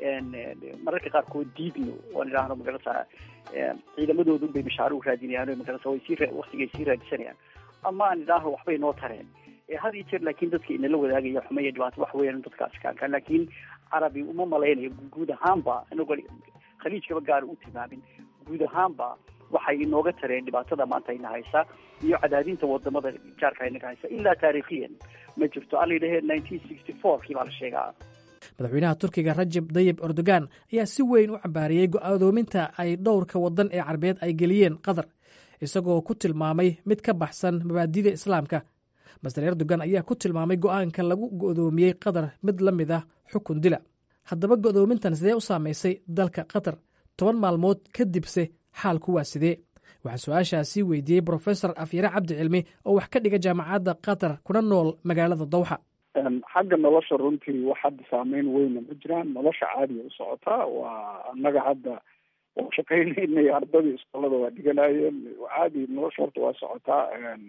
D: mararka qaarkood diidno oon idhaahno magarasa ciidamadoodu bay mashaaro u raadinayaan magarasa way sii waktigay sii raadisanayaan ama aan idhaahno waxbay noo tareen had iyo jeer laakiin dadka inala wadaagaya xumaya dhibaato wax weeyaan dadka afrikaanka laakiin carabi uma malaynayo guud ahaanba inagoo khaliijkaba gaar u tilmaamin guud ahaanba waxay inooga tareen dhibaatada maanta ina haysa iyo cadaadinta wadamada jaarka inaga haysa ilaa taariikhiyan ma jirto alla yidhahee nineteen sixty four kii baa la sheegaa
J: madaxweynaha turkiga rajab dayib erdogan ayaa si weyn u cambaariyey go'aadoominta ay dhowrka waddan ee carbeed ay geliyeen qatar isagoo ku tilmaamay mid ka baxsan mabaadida islaamka master erdogan ayaa ku tilmaamay go'aanka lagu go'doomiyey qatar mid la mid ah xukun dila haddaba go'doomintan sidee u saamaysay dalka qatar toban maalmood kadibse xaalku waa sidee waxaa su-aashaasi weydiiyey brofesor afyare cabdi cilmi oo wax ka dhiga jaamacadda qatar kuna nool magaalada dawxa
O: xagga nolosha runtii wax hadda saameyn weyna ma jiraan nolosha caadiya u socotaa waa annaga hadda waa shaqaynaynay ardadii iskoolada waa dhiganayeen caadi nolosha horta waa socotaa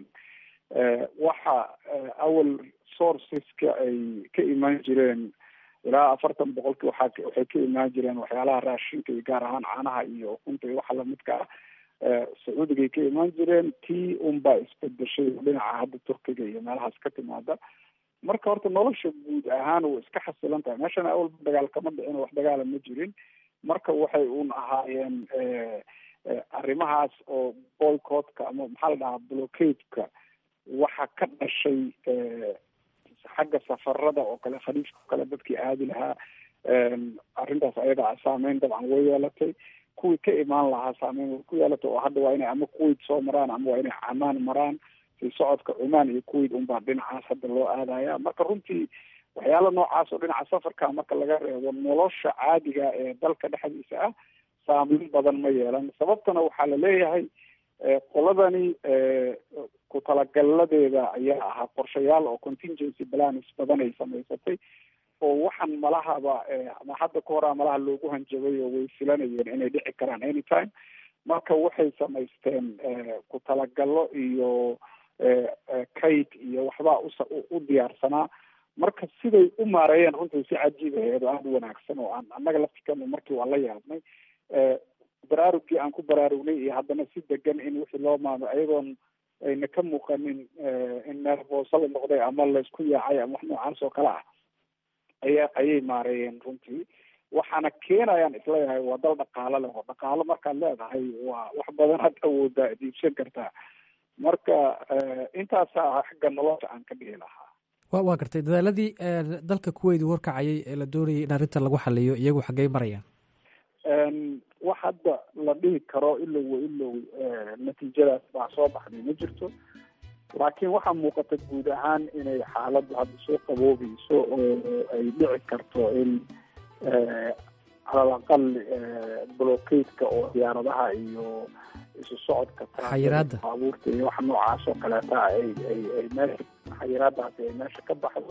O: waxa awal sourceska ay ka imaan jireen ilaa afartan boqolkii waaa waxay ka imaan jireen waxyaalaha raashinka iyo gaar ahaan caanaha iyo ukunta iyo waxa lamidka ah sacuudigay ka imaan jireen tii unbaa isbedeshay dhinaca hadda turkiga iyo meelahaas ka timaada marka horta nolosha guud ahaan way iska xasilan tahay meeshana awalba dagaal kama dhicin wax dagaala ma jirin marka waxay un ahaayeen arrimahaas oo boycottka ama maxaa la dhahaa blockadeka waxa ka dhashay xagga safarada oo kale khaliifka oo kale dadkii aadi lahaa arrintaas ayaga saameyn dabcan way yeelatay kuwii ka imaan lahaa saameyn way ku yeelatay oo hadda waa inay ama kuwait soo maraan ama waa inay camaan maraan si socodka cumaan iyo kuwait unbaa dhinacaas hadda loo aadaya marka runtii waxyaala noocaas oo dhinaca safarka marka laga reebo nolosha caadiga ee dalka dhexdiisa ah saameyn badan ma yeelan sababtana waxaa la leeyahay qoladani ku talagaladeeda ayaa ahaa qorshayaal oo contingency plans badan ay samaysatay oo waxaan malahaba ama hadda ka horaa malaha loogu hanjabay oo way filanayeen inay dhici karaan anytime marka waxay samaysteen ku talagalo iyo kayd iyo waxbaa usa u diyaarsanaa marka siday u maareeyeen runtii si cajiib aheed oo aada u wanaagsan oo aan annaga laftikana markii waan la yaabnay baraarugkii aan ku baraarugnay iyo haddana si degan in wixii loo maamo ayadoon ayna ka muuqanin in meel booso la noqday ama laysku yaacay ama wax noocaas oo kale ah aya ayay maareeyeen runtii waxaana keenayaan isleeyahay waa dal dhaqaalo leh oo dhaqaalo markaad leedahay waa wax badan had awoodaa diibsan kartaa marka intaasaa xagga nolosha aan ka dhihi lahaa
J: wa waa gartay dadaaladii dalka kuweyt warkacayay ee la doonayay in arrinta lagu xaliyo iyagu xaggey marayaan
O: wax hadda la dhihi karo ilow wa ilow natiijadaas baa soo baxday ma jirto laakiin waxaa muuqata guud ahaan inay xaaladdu hadda soo qaboobayso oo ay dhici karto in calal aqal blockadeka oo diyaaradaha iyo isu socodka
J: xayiraada
O: baabuurta iyo wax noocaas oo kaleeta ay ay ay meesha xayiraadaasi ay meesha ka baxdo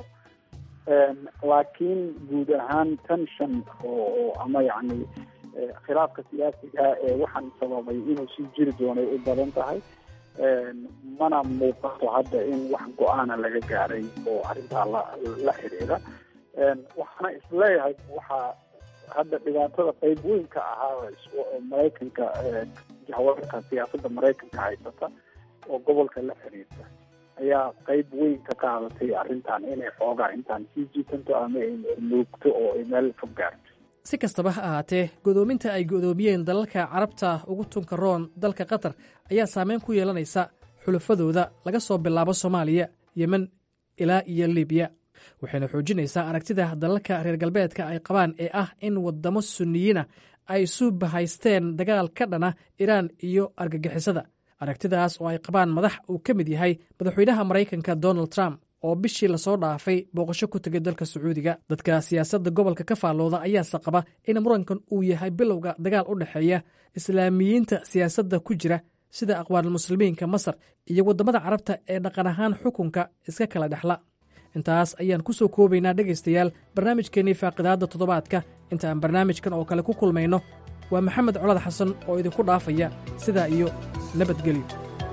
O: laakiin guud ahaan tension oo oo ama yacni khilaafka siyaasiga ee waxaan sababay inuu sii jiri doonay u badan tahay mana muuqato hadda in wax go-aana laga gaaray oo arrintaa la la xidhiidha waxaana isleeyahay waxaa hadda dhibaatada qeyb weyn ka ahaa maraykanka jahwaarka siyaasadda maraykanka haysata oo gobolka la xiriirta ayaa qeyb weyn ka qaadatay arrintan inay xoogaa intaan sii jiitanto ama ay nuugto oo ay meel fog gaarto
J: si kastaba ha ahaatee godoominta ay godoomiyeen dalalka carabta ugu tunka roon dalka qatar ayaa saameyn ku yeelanaysa xulafadooda laga soo bilaabo soomaaliya yemen ilaa iyo libiya waxayna xoojinaysaa aragtida dalalka reer galbeedka ay qabaan ee ah in waddamo sunniyiina ay isu bahaysteen dagaal ka dhana iraan iyo argagixisada aragtidaas oo ay qabaan madax uu ka mid yahay madaxweynaha maraykanka donald trump oo bishii lasoo dhaafay booqasho ku tegay dalka sacuudiga dadka siyaasadda gobolka ka faallooda ayaase qaba in murankan uu yahay bilowga dagaal u dhexeeya islaamiyiinta siyaasadda ku jira sida aqwaanulmuslimiinka masar iyo waddamada carabta ee dhaqan ahaan xukunka iska kala dhexla intaas ayaan ku soo koobaynaa dhegaystayaal barnaamijkeennii faaqidaadda toddobaadka inta aan barnaamijkan oo kale ku kulmayno waa maxamed colad xasan oo idinku dhaafaya sidaa iyo nabadgelyo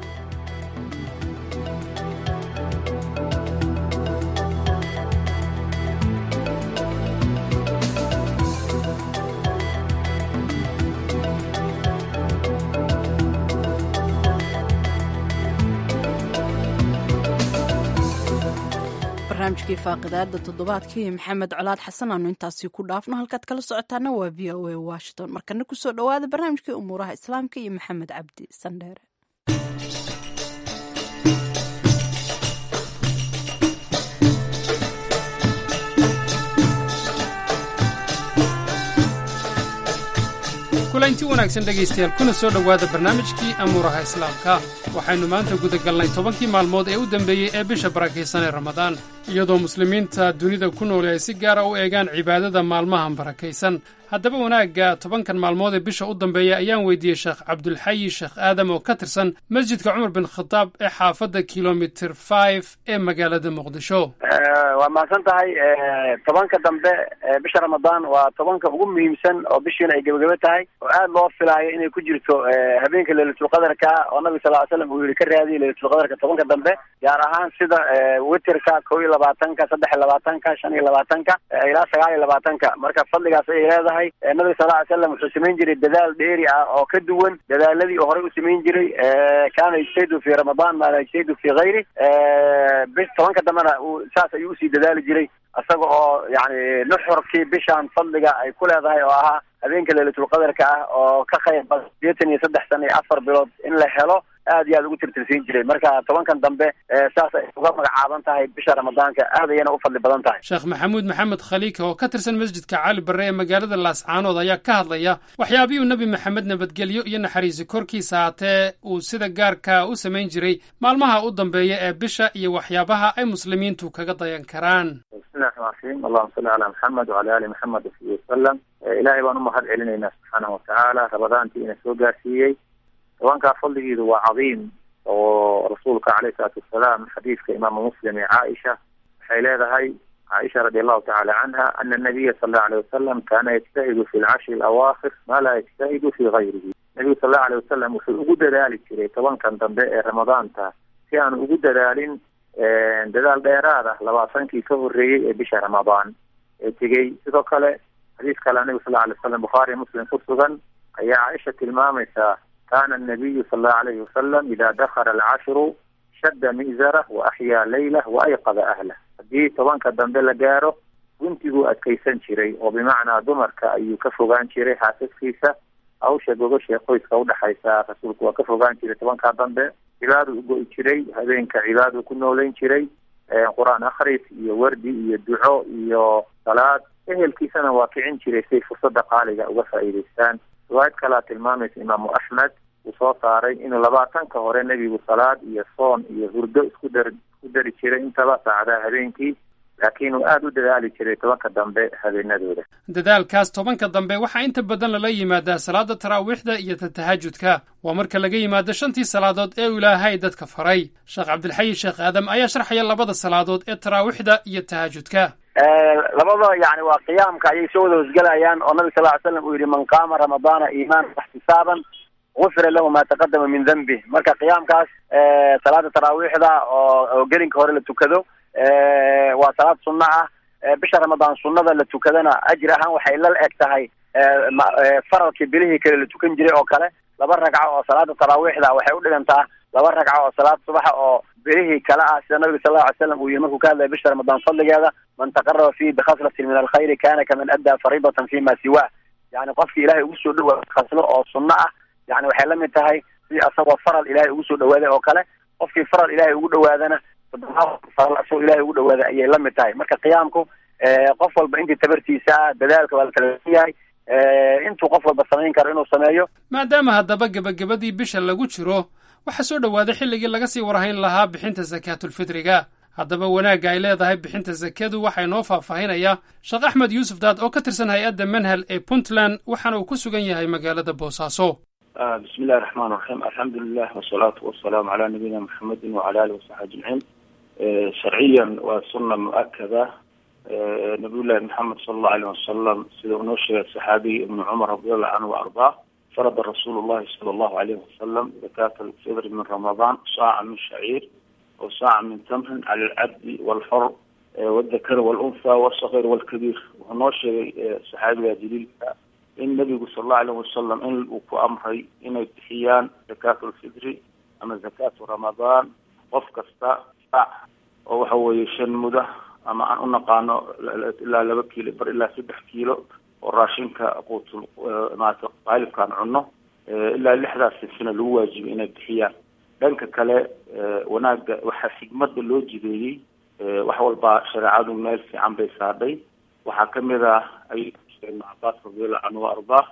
B: barnaamijkii faaqidaada toddobaadkii maxamed colaad xasan aanu intaasi ku dhaafno halkaad kala socotaana waa v o a washington markana kusoo dhowaada barnaamijkii umuuraha islaamka iyo maxamed cabdi sandheere
P: kulanti wanaagsan dhegaystayaal kuna soo dhowaada barnaamijkii amuuraha islaamka waxaynu maanta gudagalnay tobankii maalmood ee u dambeeyey ee bisha barakaysan ee ramadaan iyadoo muslimiinta dunida ku nool ay si gaara u eegaan cibaadada maalmahan barakaysan haddaba wanaagga tobankan maalmood ee bisha u dambeeya ayaan weydiiyey sheekh cabdulxayi sheekh aadam oo ka tirsan masjidka cumar bin khadaab ee xaafadda kilomitir five ee magaalada muqdisho
Q: waa mahadsan tahay tobanka dambe bisha ramadaan waa tobanka ugu muhiimsan oo bishiina ay gebagebe tahay oo aad loo filaayo inay ku jirto habeenka leylatulqadarka oo nabiga sal ly slam uu yihi ka raadiya leylatulqadarka tobanka dambe gaar ahaan sida witerka kow iyo labaatanka saddex iyo labaatanka shan iyo labaatanka ilaa sagaal iyo labaatanka marka fadligaas ayay leedahay nabiga sal ly slam wuxuu samayn jiray dadaal dheeri ah oo ka duwan dadaaladii oo horey u samayn jiray kaana yajtahdu fi ramadaan maa la yajtahdu fi hayri bis tobanka dambena uu saas ayuu usii dadaali jiray isaga oo yani nuxurkii bishaan fadliga ay ku leedahay oo ahaa habeenka leylatulqadarka ah oo ka qayb badan sideetan iyo saddex sana iyo afar bilood in la helo aad iyo aad ugu tirtirsiin jiray marka tobankan dambe saas ay uga magacaaban tahay bisha ramadaanka aad ayana u fadli badan tahay
P: sheekh maxamuud maxamed khaliika oo ka tirsan masjidka cali barre ee magaalada laascaanood ayaa ka hadlaya waxyaabihii nabi maxamed nabadgelyo iyo naxariisi korkiisa haatee uu sida gaarka u samayn jiray maalmaha u dambeeya ee bisha iyo waxyaabaha ay muslimiintu kaga dayan karaan
R: bismillahi raxmaan raxiim allahuma salli calaa maxamed wacala ali maxamed wasabi wasalam ilaahay baan u mahad celinaynaa subxaanahu watacaala rabadaantii ina soo gaarsiiyey tobankaa fadligiidu waa cadiim oo rasuulka caleyhi salaatu wasalaam xadiidka imaamu muslim ee caaisha waxay leedahay caaisha radi allahu tacala canha ana nabiya sal allahu alayh wasalam kaana yajtahidu fi lcashri alawaakhir ma laa yajtahidu fi gayrihi nabigu sal allahu alayh wasalam wuxuu ugu dadaali jiray tobankan dambe ee ramadaanta si aanu ugu dadaalin dadaal dheeraad ah labaatankii ka horreeyey ee bisha ramadaan ee tegey sidoo kale xadiis kale nabigu sal alay wasalam bukhaari muslim ku sugan ayaa caaisha tilmaamaysaa kana anabiyu sal allahu alayhi wasalam ida dakhala alcashru shadda mi'zarah wa axyaa leylah wa ayqada ahlah haddii tobanka dambe la gaaro guntiguu adkaysan jiray oo bimacnaa dumarka ayuu ka fogaan jiray xaasaskiisa hawsha gogosha qoyska udhexaysa rasuulku waa ka fogaan jiray tobankaa dambe cibaadu ugo'i jiray habeenka cibaadu ku noolayn jiray qur-aan akhris iyo wardi iyo duco iyo salaad ehelkiisana waa kicin jiray siay fursada qaaliga uga faa'iidaystaan riwaayad kalea tilmaamaysa imaamu axmed uu soo saaray inuu labaatanka hore nebigu salaad iyo soon iyo hurdo isku dar isku dari jiray intaba saacadaha habeenkii laakiin uu aada u dadaali jiray tobanka dambe habeenadooda
P: dadaalkaas tobanka dambe waxaa inta badan lala yimaadaa salaada taraawiixda iyo tatahajudka waa marka laga yimaado shantii salaadood ee uu ilaahay dadka faray sheekh cabdilxayi sheekh aadam ayaa sharxaya labada salaadood ee taraawiixda iyo tahajudka
Q: labada yani waa qiyaamka ayay soo wada hosgelayaan oo nabi sal ly slam uu yihi man qaama ramadaana iimaanan waxtisaaban gufira lahu ma taqadama min dembi marka qiyaamkaas salaada taraawiixda oo oo gelinka hore la tukado waa salaad sunno ah bisha ramadaan sunnada la tukadana ajir ahaan waxay la eg tahay faralkii bilihii kale la tukan jiray oo kale laba ragco oo salaada taraawiixda waxay u dhigantaa laba ragco oo salaad subaxa oo bilihii kale ah sida nabiga sal lla ly slam uu yihi markuu ka hadlaya bisha ramadaan fadligeeda man taqaraba fihi bikhaslatin min alkhayri kana kaman addaa fariidatan fima siwa yani qofkii ilahay ugu soo dhawaada khaslo oo sunno ah yani waxay la mid tahay si asagoo faral ilahay ugu soo dhawaaday oo kale qofkii faral ilahay ugu dhawaadana asagoo ilahay ugu dhawaaday ayay la mid tahay marka qiyaamku qof walba intii tabartiisa ah dadaalka waa la kala yahay intuu qof walba samayn karo inuu sameeyo
P: maadaama haddaba gebagabadii bisha lagu jiro waxaa soo dhowaaday xilligii laga sii warhayn lahaa bixinta sakaatulfitriga haddaba wanaagga ay leedahay bixinta sakadu waxaa inoo faahfaahinayaa sheekh axmed yuusuf daad oo ka tirsan hay-adda manhal ee puntland waxaana uu ku sugan yahay magaalada boosaaso
R: bismi illahi raxmaan raxiim alxamdulilah wasalaatu wasalaamu calaa nabiyina maxamedin wacala alihi wasaxbi ajmaciin sharciyan waa sunna mu-akada nabiyullahi maxamed sala allahu alayh wasalam sida uu noo sheegay saxaabiga ibnu cumar radiallahu canhu wa ardaa farada rasuulu llahi sala allahu alayhi wasalam zakaata alfidri min ramadaan saaca min shaciir o saaca min tamrin cala alcabdi walxor waldakari walunha walsaqir walkabiir wuxuu noo sheegay saxaabiga jaliilka in nabigu sala allahu alayh wasalam in uu ku amray inay bixiyaan zakaatu alfidri ama zakaatu ramadaan qof kasta saac oo waxa weeye shan muda ama aan u naqaano ilaa laba kiilo bar ilaa saddex kiilo oo raashinka quutul maarata qaalibkaan cunno ilaa lixdaas sinsina lagu waajibay inay bixiyaan dhanka kale wanaagga waxaa xigmada loo jideeyey wax walbaa shareecadu meel fiican bay saadhay waxaa kamid ah ay ibnu cabaas radiallahu canhu wa ardaa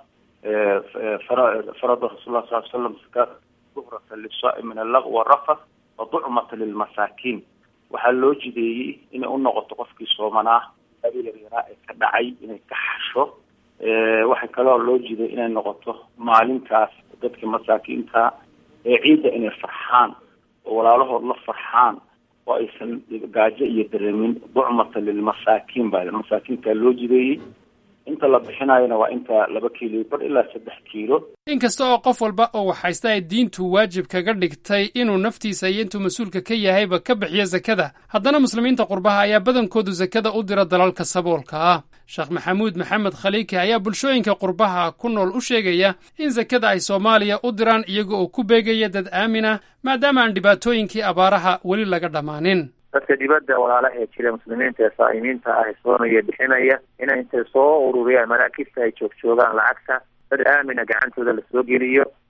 R: farada rasul sal slam zakaat duhrata lisaai min allaq warafath wa ducmata lilmasaakiin waxaa loo jideeyey inay u noqoto qofkii soomanaa abi yaryaraa ee ka dhacay inay ka xasho waxaa kaloo loo jiday inay noqoto maalintaas dadka masaakiinta ee ciidda inay farxaan oo walaalahood la farxaan oo aysan gaajo iyo dareemin ducmata lilmasaakiin baa masaakiintaa loo jideeyey inta la bixinayona waa inta laba kiilo bar ilaa saddex kiilo
P: inkasta oo qof walba oo waxhaysta ay diintu waajib kaga dhigtay inuu naftiisa iyo intuu mas-uulka ka yahayba ka bixiyo sakada haddana muslimiinta qurbaha ayaa badankoodu sakada u dira dalalka saboolka ah sheekh maxamuud maxamed khaliiki ayaa bulshooyinka qurbaha ku nool u sheegaya in sakada ay soomaaliya u diraan iyaga oo ku beegaya dad aaminah maadaama aan dhibaatooyinkii abaaraha weli laga dhammaanin
R: dadka dibadda walaalaha ee jira muslimiinta ee saa'imiinta ah soonaya bixinaya inay intay soo ururiyaan maraakibta ay joog joogaan lacagta dad aamina gacantooda lasoo geliyo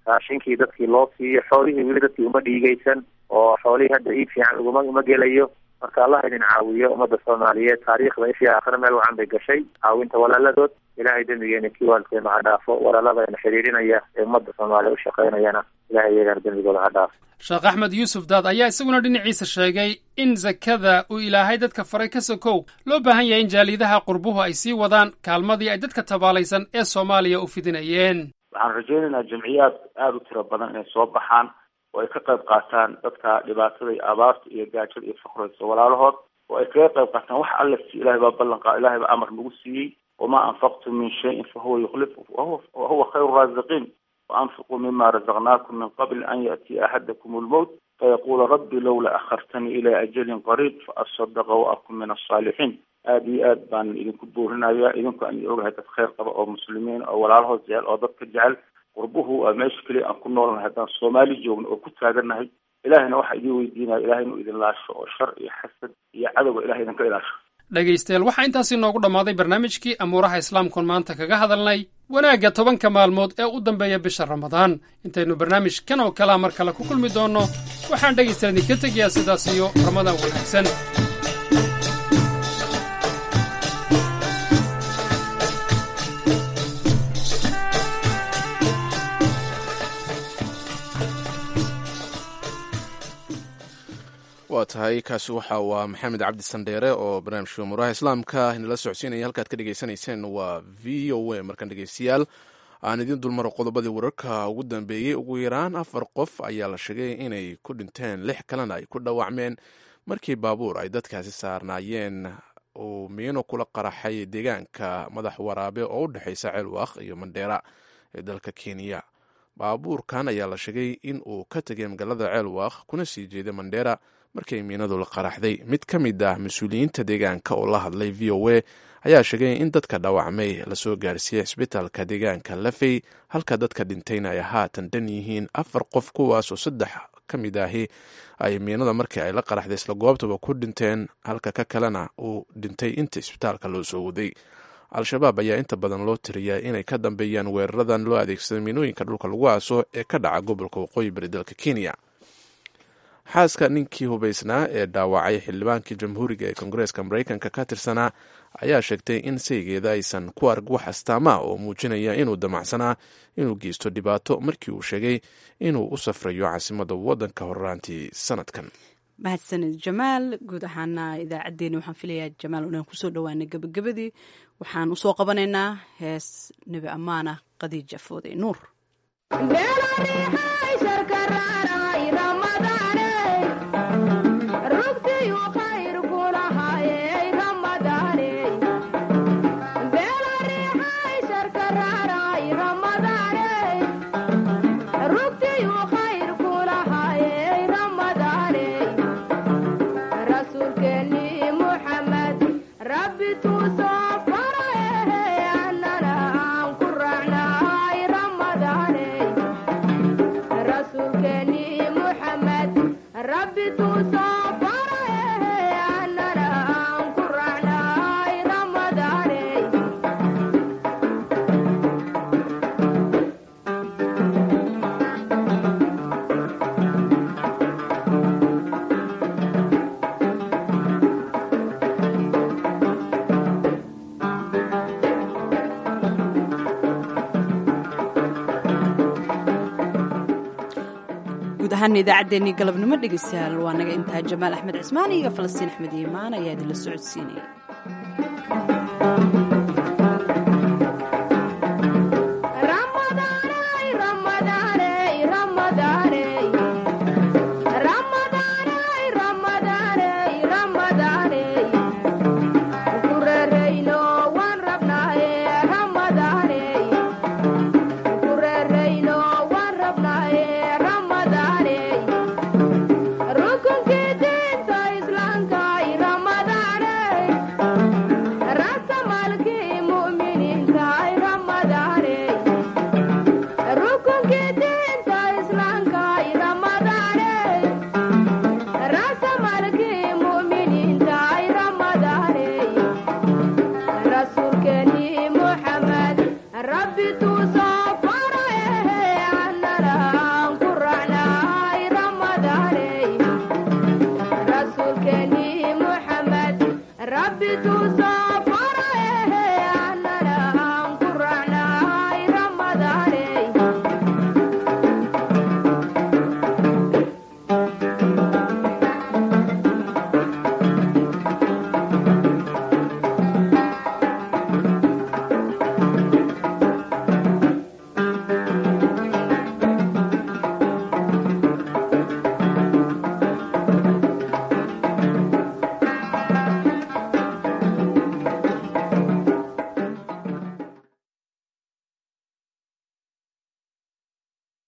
R: raashinkii dadkii loo siiyo xoolihii weli dadkii uma dhiigaysan oo xoolihii hadda iib fiican uguma uma gelayo marka allah idin caawiyo ummadda soomaaliyeed taariikhda ishii aakhire meel wacan bay gashay caawinta walaaladood ilaahay dembigeena kii waalkeena ha dhaafo walaaladayna xiriirinaya ee ummadda soomaaliya u shaqaynayana ilahay iyagana dembigooda ha dhaafo
P: sheekh axmed yuusuf daad ayaa isaguna dhinaciisa sheegay in sakada uu ilaahay dadka faray ka sokow loo baahan yahay in jaaliyadaha qurbuhu ay sii wadaan kaalmadii ay dadka tabaalaysan ee soomaaliya u fidinayeen
S: waxaan rajaynaynaa jamciyaad aada u tiro badan inay soo baxaan oo ay ka qayb qaataan dadka dhibaatada iyo abaarta iyo gaajada iyo fakraysa walaalahood oo ay kaga qayb qaataan wax alla si ilahay baa ballan qaa ilahay baa amar nagu siiyey wamaa anfaqtum min shayin fahuwa yukhlif wahuwa khayru raasiqiin وأنفقوا مما رزقناكم من قبل أن يأتي أحدكم الموت فيقول ربي لولا أخرتني إلى أجل قريب فأصدق وأكون من الصالحين aad iyo aad baan idinku buurinaya idinku aan ogahay dad khayr qaba oo muslimiin oo walaalahood jecel oo dadka jecel qurbuhu waa meesha keliya aan ku noolnahay haddaan soomaali joogno oo ku taagannahay ilahayna waxaa idin weydiinaya ilahay inuu idin laasho oo shar iyo xasad iyo cadowga ilahay idinka ilaasho
P: dhegaystayaal waxaa intaasi noogu dhammaaday barnaamijkii amuuraha islaamkuon maanta kaga hadalnay wanaagga tobanka maalmood ee u dambeeya bisha ramadaan intaynu barnaamijkan oo kalea mar kale ku kulmi doonno waxaan dhegaystayaal idinka tegayaa sidaas iyo ramadaan wanaagsan
A: waa tahay kaasi waxa waa maxamed cabdi sandheere oo barnaamijka umuuraha islaamka inala socodsiinaya halkaad ka dhegaysanayseen waa v o a markaan dhegeystayaal aan idiin dulmaro qodobadii wararka ugu dambeeyey ugu yaraan afar qof ayaa la sheegay inay ku dhinteen lix kalena ay ku dhaawacmeen markii baabuur ay dadkaasi saarnaayeen uu miino kula qaraxay deegaanka madax waraabe oo u dhexeysa ceelwaaq iyo mandheera ee dalka kenya baabuurkan ayaa la sheegay in uu ka tegay magaalada ceelwaaq kuna sii jeeday mandheera markay miinadu la qaraxday mid ka mid ah mas-uuliyiinta deegaanka oo la hadlay v o a ayaa sheegay in dadka dhaawacmay lasoo gaarsiiyey cisbitaalka deegaanka lafey halka dadka dhintayna ay haatan dhan yihiin afar qof kuwaasoo saddex ka mid ahi ay miinada markii ay la qaraxday isla goobtaba ku dhinteen halka ka kalena uu dhintay inta isbitaalka loo soo waday al-shabaab ayaa inta badan loo tiriyaa inay ka dambeeyaan weeraradan loo adeegsada miinooyinka dhulka lagu aaso ee ka dhaca gobolka waqooyi bari dalka kenya xaaska ninkii hubaysnaa ee dhaawacay xildhibaankii jamhuuriga ee kongareeska maraykanka ka tirsanaa ayaa sheegtay in saygeeda aysan ku arag wax astaama oo muujinaya inuu damacsanaa inuu geysto dhibaato markii uu sheegay inuu u safrayo caasimada waddanka horraantii sanadkan
B: mahadsanid jamaal guud ahaana idaacaddeenni waxaan filayaa jamaal inaan kusoo dhowaana gebagabadii waxaan usoo qabanaynaa hees nebi ammaana khadiija foode nuur guud ahaana idaacaddeenii galabnimo dhegeystayaal waa naga intaa jamaal axmed cismaan iyo falastiin axmed iimaan ayaa idinla socodsiinaya
T: Ramadan, Ramadan.